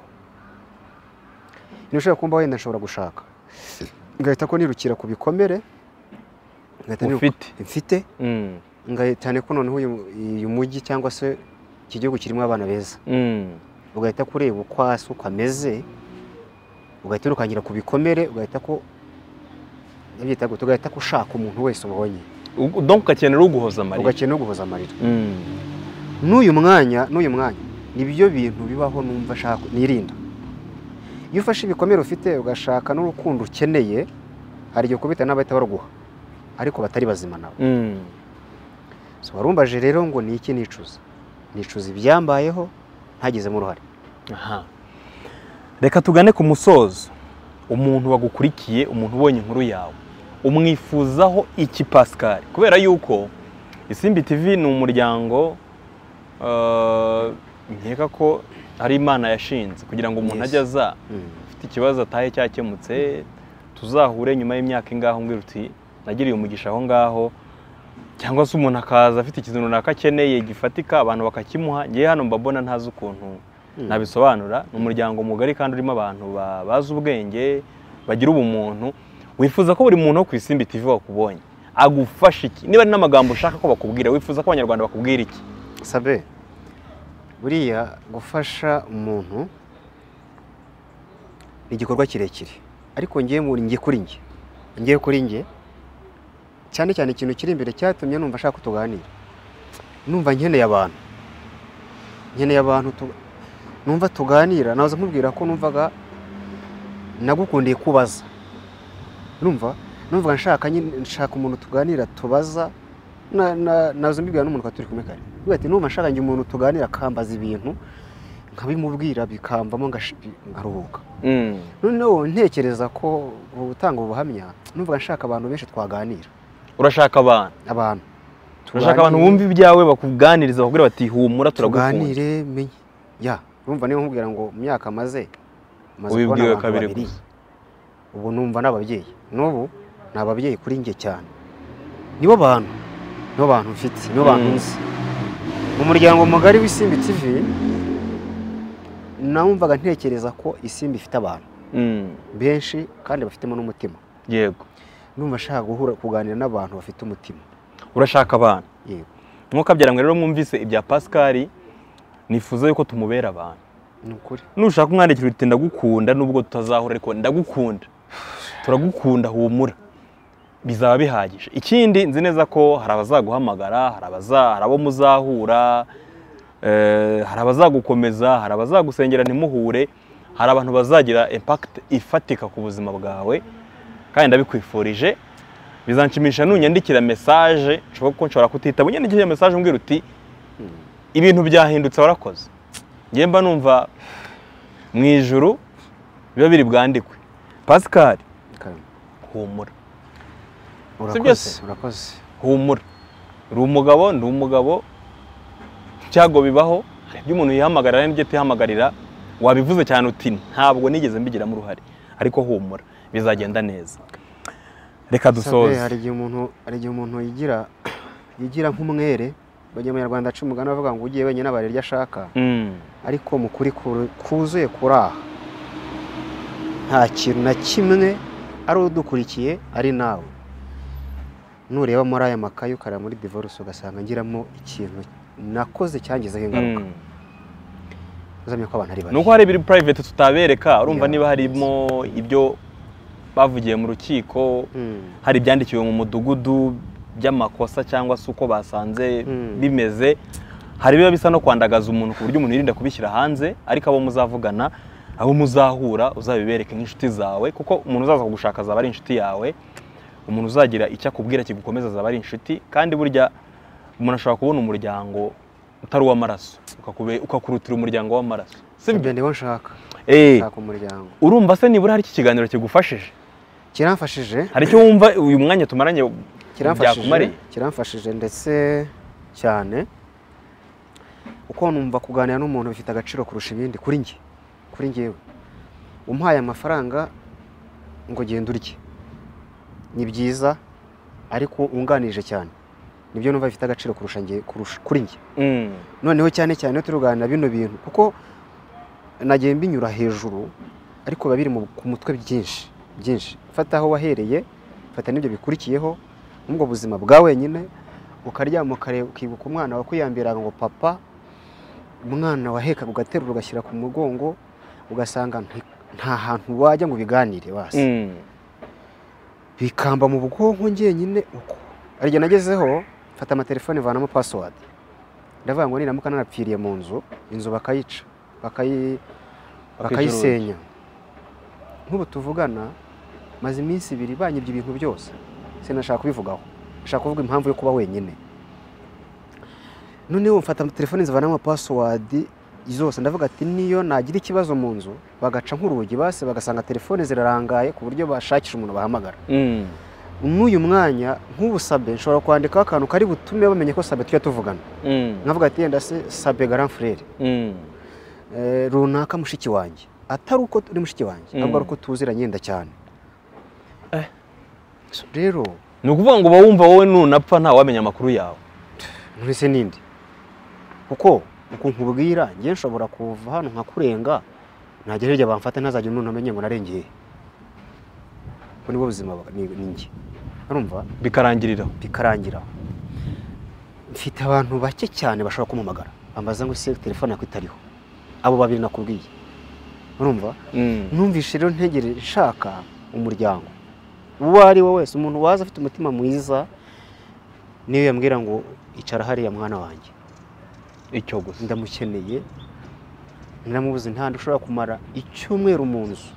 ibintu bishobora kumbaho yenda nshobora gushaka ngahita ko nirukira ku bikomere ngahita niruka- ufite mfite Mm. Nga- cyane ko noneho uyu- uyu mujyi cyangwa se iki gihugu kirimo abana beza Mm. ugahita kureba uko hasi uko ameze ugahita urukangira ku bikomere ugahita ko ndabyita gute ugahita ko ushaka umuntu wese ubonye U- donc ugakenera uguhoza amarira ugakenera no guhoza amarira Mm. n'uyu mwanya n'uyu mwanya nibyo bintu bibaho numva ashaka nirinda iyo ufashe ibikomere ufite ugashaka n'urukundo ukeneye hari igihe ukubita n'abahita baruguha ariko batari bazima nawe Mm. So, warumbaje rero ngo ni iki nicuza nicuza ibyambayeho ntagizemo uruhare Aha. reka tugane ku musozo umuntu wagukurikiye umuntu ubonye inkuru yawe umwifuzaho iki pascal kubera yuko isimbi tv ni umuryango eh, nkeka ko ari imana yashinze kugira ngo umuntu Yes. ajye aza ufite ikibazo atahe cyakemutse tuzahure nyuma y'imyaka ingaho umbwira uti nagiriye umugisha aho ngaho cyangwa se umuntu akaza afite ikintu runaka akeneye gifatika abantu bakakimuha ngewe hano mbabona ntazi ukuntu nabisobanura ni umuryango mugari kandi urimo abantu ba- bazi ubwenge bagira ubumuntu wifuza ko buri muntu wo ku isimbi tv wakubonye agufasha iki niba ari n'amagambo ushaka ko bakubwira wifuza ko abanyarwanda bakubwira iki sabe buriya gufasha umuntu ni igikorwa kirekire ariko ngiye mu njye kuri njye ngiye kuri njye cyane cyane ikintu kiri imbere cyatumye numva ashaka ko tuganira numva nkeneye abantu nkeneye abantu tu- numva tuganira naza nkubwira ko numvaga nagukundiye kubaza numva numva nshaka nyine- nshaka umuntu tuganira tubaza na- na- naza mbibwira n'umuntu twari turi kumwe kare Mbwira ati numva nshaka njye umuntu tuganira akambaza ibintu nkabimubwira bikamvamo ngash- nkaruhuka noneho ntekereza ko gutanga ubuhamya numva nshaka abantu benshi twaganira urashaka abantu abantu urashaka abantu bumva ibyawe bakuganiriza bakubwira bati humura turagukunda tuganire menye ya numva niba nkubwira ngo mu myaka maze maze Ubibwiwe kubona abantu kabiri babiri gusa. ubu numva ni ababyeyi n'ubu ni ababyeyi kuri njye cyane nibo bantu nibo bantu mfite nibo bantu Mm. nzi mu muryango mugari w'isimbi tv numvaga ntekereza ko isimbi ifite abantu Mm, benshi kandi bafitemo n'umutima yego numva nshaka guhura kuganira n'abantu bafite umutima urashaka abantu yego nk'uko ngo rero mwumvise ibya pascal nifuza yuko tumubera abantu ni ukuri nushaka umwandikira uti ndagukunda nubwo tutazahura ariko ndagukunda turagukunda humura bizaba bihagije ikindi nzi neza ko hari abazaguhamagara hari abaza- hari abo muzahura eh, hari abazagukomeza hari abazagusengera ntimuhure hari abantu bazagira impact ifatika ku buzima bwawe kandi ndabikwifurije bizanshimisha nunyandikira mesaje nshoboka ko nshobora kutitaba unyandikira mesaje umbwira uti ibintu byahindutse warakoze njye mba numva mu ijuru biba biri bwandikwe pascal Karen, humura urakoze byose. urakoze humura uri umugabo ndi umugabo ibyago bibaho hari ibyo umuntu yihamagarira hari n'ibyo atihamagarira wabivuze cyane uti ntabwo nigeze mbigiramo uruhare ariko humura bizagenda neza reka Sabe, dusoze hari igihe umuntu hari igihe umuntu yigira yigira nk'umwere abanyarwanda aca umugani bavuga ngo ugiye wenyine abara iryo ashaka Mm. ariko mu kuri ku- kuzuye kuri aha nta kintu na kimwe ari udukurikiye ari nawe nureba muri aya makayi ukareba muri divorce ugasanga ngiramo ikintu nakoze cyangizeho ingaruka Mm. uzamenya ko abantu ari ni bake uko hari ibiri private tutabereka urumva Yeah. niba harimo ibyo bavugiye mu rukiko Mm. hari ibyandikiwe mu mudugudu by'amakosa cyangwa se uko basanze Mm. bimeze hari biba bisa no kwandagaza umuntu ku buryo umuntu yirinda kubishyira hanze ariko abo muzavugana abo muzahura uzabibereke nk'inshuti zawe kuko umuntu uzaza kugushaka azaba ari inshuti yawe umuntu uzagira icyo akubwira kigukomeza azaba ari inshuti kandi burya umuntu ashobora kubona umuryango utari uw'amaraso ukakube- ukakurutira umuryango w'amaraso si byo ibyo nibo nshaka Eh, nshaka umuryango urumva se nibura hari iki kiganiro kigufashije kiramfashije hari icyo wumva uyu mwanya tumaranye kiramfashije byakumariye kiramfashije ndetse cyane uko numva kuganira n'umuntu bifite agaciro kurusha ibindi kuri njye kuri njyewe umuhaye amafaranga ngo genda urye ni byiza ariko unganije cyane nibyo numva bifite agaciro kurusha njye kurusha kuri njye Mm, noneho cyane cyane iyo turi kuganira bino bintu kuko nagiye mbinyura hejuru ariko biba biri mu- ku mutwe byinshi byinshi fata aho wahereye fata n'ibyo bikurikiyeho n'ubwo buzima bwa wenyine ukaryama ukare- ukibuka umwana wakwiyambiraga ngo papa umwana wahekaga ugaterura ugashyira ku mugongo ugasanga nti- nta hantu wajya ngo ubiganire basi mm, bikamba mu bwonko njyenyine uko hari igihe nagezeho mfata amatelefone vanamo password ndavuga ngo niramuka narapfiriye mu nzu inzu bakayica bakayi- bakayisenya nk'ubu tuvugana maze iminsi ibiri banyibye ibintu byose sinashaka kubivugaho nshaka kuvuga impamvu yo kuba wenyine noneho mfata telefone zivanamo password zose ndavuga ati niyo nagira ikibazo mu nzu bagaca nk'urugi basi bagasanga telefone zirarangaye ku buryo bashakisha umuntu bahamagara mm, n'uyu mwanya nk'ubusabe nshobora kwandikaho akantu kari butume bamenye ko sabe tujya tuvugana mm, nkavuga ati yenda se sabe garanfurere mm, eh, runaka mushiki wanjye atari uko uri mushiki wanjye Mm. ahubwo ari uko tuziranye yenda cyane Eh. rero ni ukuvuga ngo uba wumva wowe nunapfa ntawamenya amakuru yawe ntese n'indi kuko uko nkubwira njye nshobora kuva hano nkakurenga najya hirya bamfata ntazajya umuntu amenye ngo narengeye ubwo nibwo buzima bwa- ni ni njye urumva bikarangirira bikarangira mfite abantu bake cyane bashobora kumumagara bambaza ngo ese telefone yakwe itariho abo babiri nakubwiye urumva Mm, numvise rero ntegere nshaka umuryango uwo ari we wese umuntu waza afite umutima mwiza niyo yambwira ngo icara hariya mwana wanjye icyo gusa ndamukeneye naramubuze nta hantu ushobora kumara icyumweru mu nzu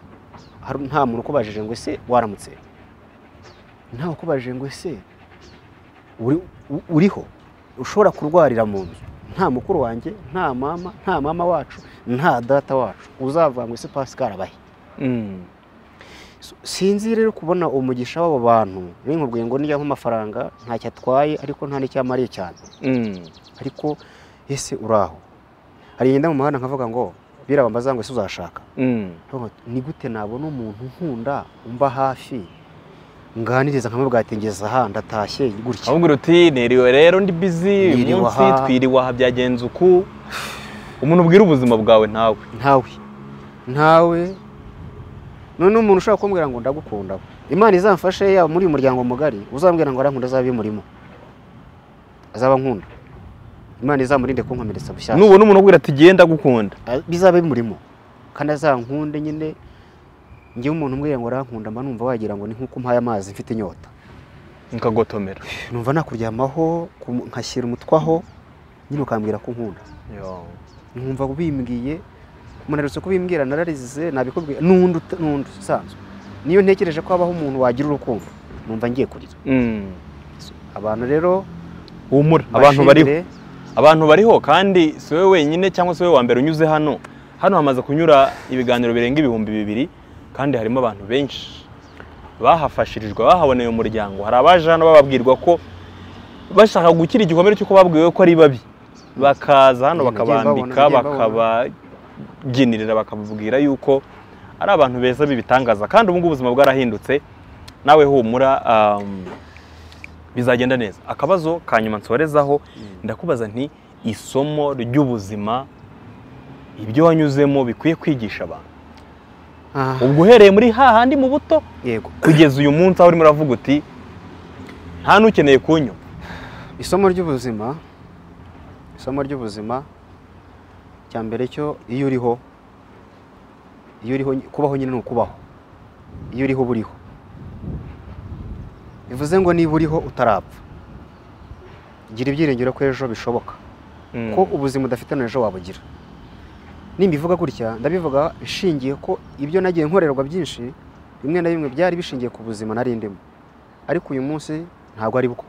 Hari- nta muntu ukubajije ngo ese waramutse ntawe ukubajije ngo ese uri- u- uriho ushobora kurwarira mu nzu nta mukuru wanjye nta mama nta mama wacu nta data wacu uzavuga ngo ese pascal abahe Mm, So, sinzi rero kubona umugisha w'abo bantu n'inkubwiye ngo nijya nk'amafaranga ntacyo atwaye ariko nta n'icyamariye cyane mm, ariko ese uraho hari igihe njya mu muhanda nkavuga ngo birabambaza ngo ese uzashaka mm, Nkavuga ngo, ni gute nabona umuntu nkunda umba hafi nganiriza nkamubwira ati ngeze aha ndatashye gutya ahubwo uti niriwe rero ndi busy uyu Niriwe munsi aha." twiriwe aha byagenze uku umuntu ubwira ubuzima bwawe ntawe ntawe ntawe none umuntu ushobora kumbwira ngo ndagukunda imana izamfashe yaba muri uyu muryango mugari uzambwira ngo arankunda azaba murimo azaba nkunda imana izamurinde kunkomeretsa bushyashya nubona umuntu ubwira ati genda gukunda Ah, bizabe bimurimo kandi azankunde nyine ngewe umuntu umbwira ngo arankunda mba numva wagira ngo ni nk'uko umpaye amazi mfite inyota nkagotomera numva nakuryamaho ku- nkashyira umutwe aho nyine ukambwira ko unkunda Yo. numva bimbwiye munarutse kubimbwira nararize nabikubwira n'undi uta- n'undi usanzwe niyo ntekereje ko habaho umuntu wagira urukundo numva ngiye kurira Mm. abantu rero humura abantu bariho mbashimire. abantu bariho kandi si wowe wenyine cyangwa si wowe wa mbere unyuze hano hano hamaze kunyura ibiganiro birenga ibihumbi bibiri kandi harimo abantu benshi bahafashirijwe bahaboneye umuryango hari abaje hano bababwirwa ko bashaka gukira igikomere cy'uko babwiwe ko ari babi bakaza hano Nagiye bakabambika mbabona, nagiye bakababyinirira bakababwira yuko ari abantu beza b'ibitangaza kandi ubu ngubu ubuzima bwarahindutse nawe humura um, bizagenda neza akabazo ka nyuma nsorezaho ndakubaza nti isomo ry'ubuzima ibyo wanyuzemo bikwiye kwigisha abantu Ah, ubwo uhereye muri hahandi mu buto yego kugeza uyu munsi aho urimo uravuga uti nta n'ukeneye kunywa isomo ry'ubuzima isomo ry'ubuzima cya mbere cyo iyo uriho iyo uriho kubaho nyine ni ukubaho iyo uriho uba uriho bivuze ngo niba uriho utarapfa gira ibyiringiro ko ejo bishoboka ko ubuzima udafite na ejo wabugira nimbivuga gutya ndabivuga nshingiye ko ibyo nagiye nkorerwa byinshi bimwe na bimwe byari bishingiye ku buzima nari ndimo ariko uyu munsi ntabwo ari bwo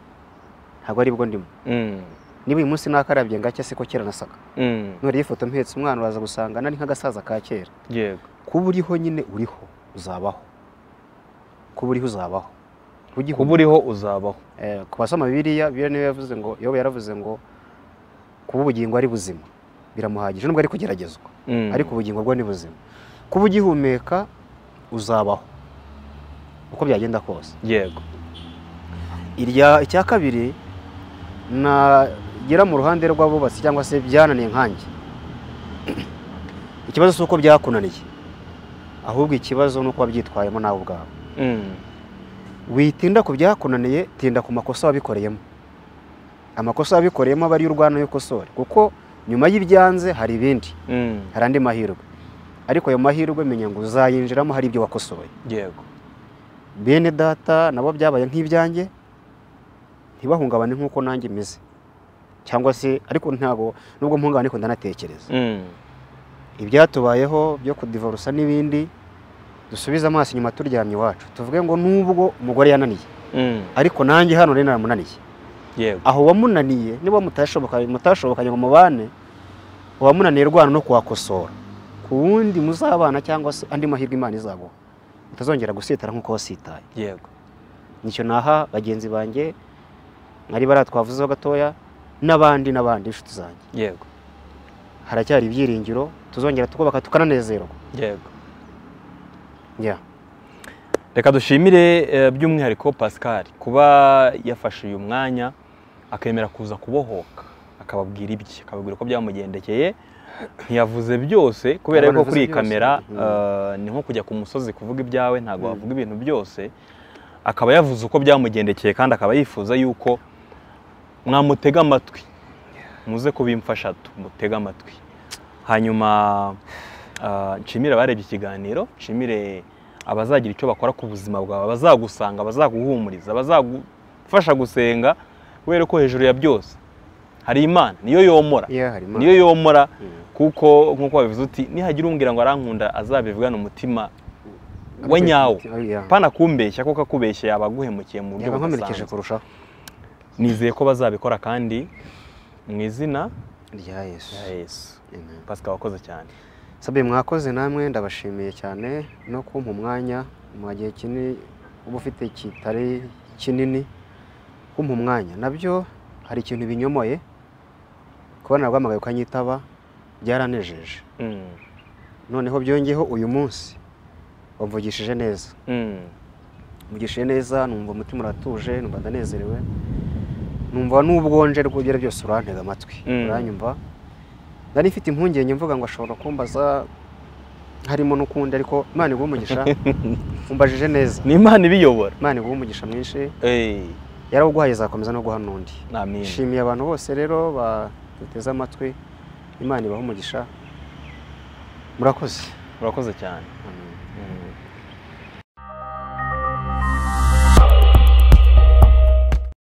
ntabwo ari bwo ndimo Mm, niba uyu munsi nakarabye ngacya se ko kera nasaga mm, nuriye ifoto mpetse umwana uraza gusanga nari nk'agasaza ka kera yego kuba uriho nyine uriho uzabaho kuba uriho uzabaho Ujye kuba uriho uzabaho Eh, ku basoma bibiliya bibiliya niyo yavuze ngo yobu yaravuze ngo kuba ubugingo ari buzima biramuhagije nubwo ari kugeragezwa Mm, ariko ubugingo bwo ni buzima kuba ugihumeka uzabaho uko byagenda kose yego irya icya kabiri nagera mu ruhande rw'abubatsi cyangwa se byananiye nkanjye ikibazo si uko byakunaniye ahubwo ikibazo ni uko wabyitwayemo nawe ubwawe Mm, witinda ku byakunaniye tinda ku makosa wabikoreyemo amakosa wabikoreyemo aba ariyo urwana y'ukosore kuko nyuma y'ibyanze hari ibindi mm, hari andi mahirwe ariko ayo mahirwe menya ngo uzayinjiramo hari ibyo wakosoye yego bene data nabo byabaye nk'ibyanjye ntibahungabane nk'uko nanjye meze cyangwa se ariko ntabwo nubwo mpungabane ariko ndanatekereza Mm, ibyatubayeho byo kudivarusa n'ibindi dusubize amaso inyuma turyamye iwacu tuvuge ngo nubwo umugore yananiye mm, ariko nanjye hano rero naramunaniye yego aho wamunaniye niba mutashoboka mutashobokanye ngo mubane uwamunaniye rwana no kuhakosora ku wundi muzabana cyangwa se andi mahirwe imana izaguha utazongera gusitara nk'uko wasitaye yego nicyo naha bagenzi banjye mwari bariya twavuzeho gatoya n'abandi n'abandi inshuti zanjye yego haracyari ibyiringiro tuzongera tukubaka tukananezerwa yego yeah. reka dushimire eh, by'umwihariko pascal kuba yafashe uyu mwanya akemera kuza kubohoka akababwira ibye akababwira ko byamugendekeye ntiyavuze byose kubera Ntabwo yuko kuri iyi yavuze byose. kamera Mhm. eh, ni nko kujya ku musozi kuvuga ibyawe ntabwo Mhm. wavuga ibintu byose akaba yavuze uko byamugendekeye kandi akaba yifuza yuko mwamutega amatwi muze kubimfasha tumutege amatwi hanyuma ah, nshimire abarebye ikiganiro nshimire abazagira icyo bakora ku buzima bwawe abazagusanga abazaguhumuriza abazagufasha gusenga kubera ko hejuru ya byose hari imana niyo yomora Yeah, hari Imana. niyo yomora Mm. kuko nk'uko babivuze uti nihagira umbwira ngo arankunda azabivugane umutima we Ariko- nyawo Yeah. pana kumbeshya kuko akubeshya yaba aguhemukiye mu buryo Yaba nkomerekeje budasanzwe kurushaho nizeye ko bazabikora kandi mu izina rya yesu rya yesu Amen. pasika wakoze cyane sabe mwakoze namwe ndabashimiye cyane no kumpa umwanya mu gihe kinini uba ufite kitari kinini kumpa umwanya nabyo hari ikintu binyomoye kubona rwamagaye ukanyitaba byaranejeje Mm, noneho byongeyeho uyu munsi wamvugishije neza mm, mvugishije neza numva umutima uratuje numva ndanezerewe numva n'ubwonje rw'ibyo byose urantega amatwi Mm. uranyumva nari mfite impungenge mvuga ngo ashobora kumbaza harimo n'ukundi ariko imana iguha umugisha umbajije neza ni imana ibiyobora imana iguha umugisha mwinshi Eh, yarawuguhaye izakomeza no guha n'undi amen nshimiye abantu bose rero baduteze amatwi imana ibaha umugisha murakoze urakoze cyane Amen.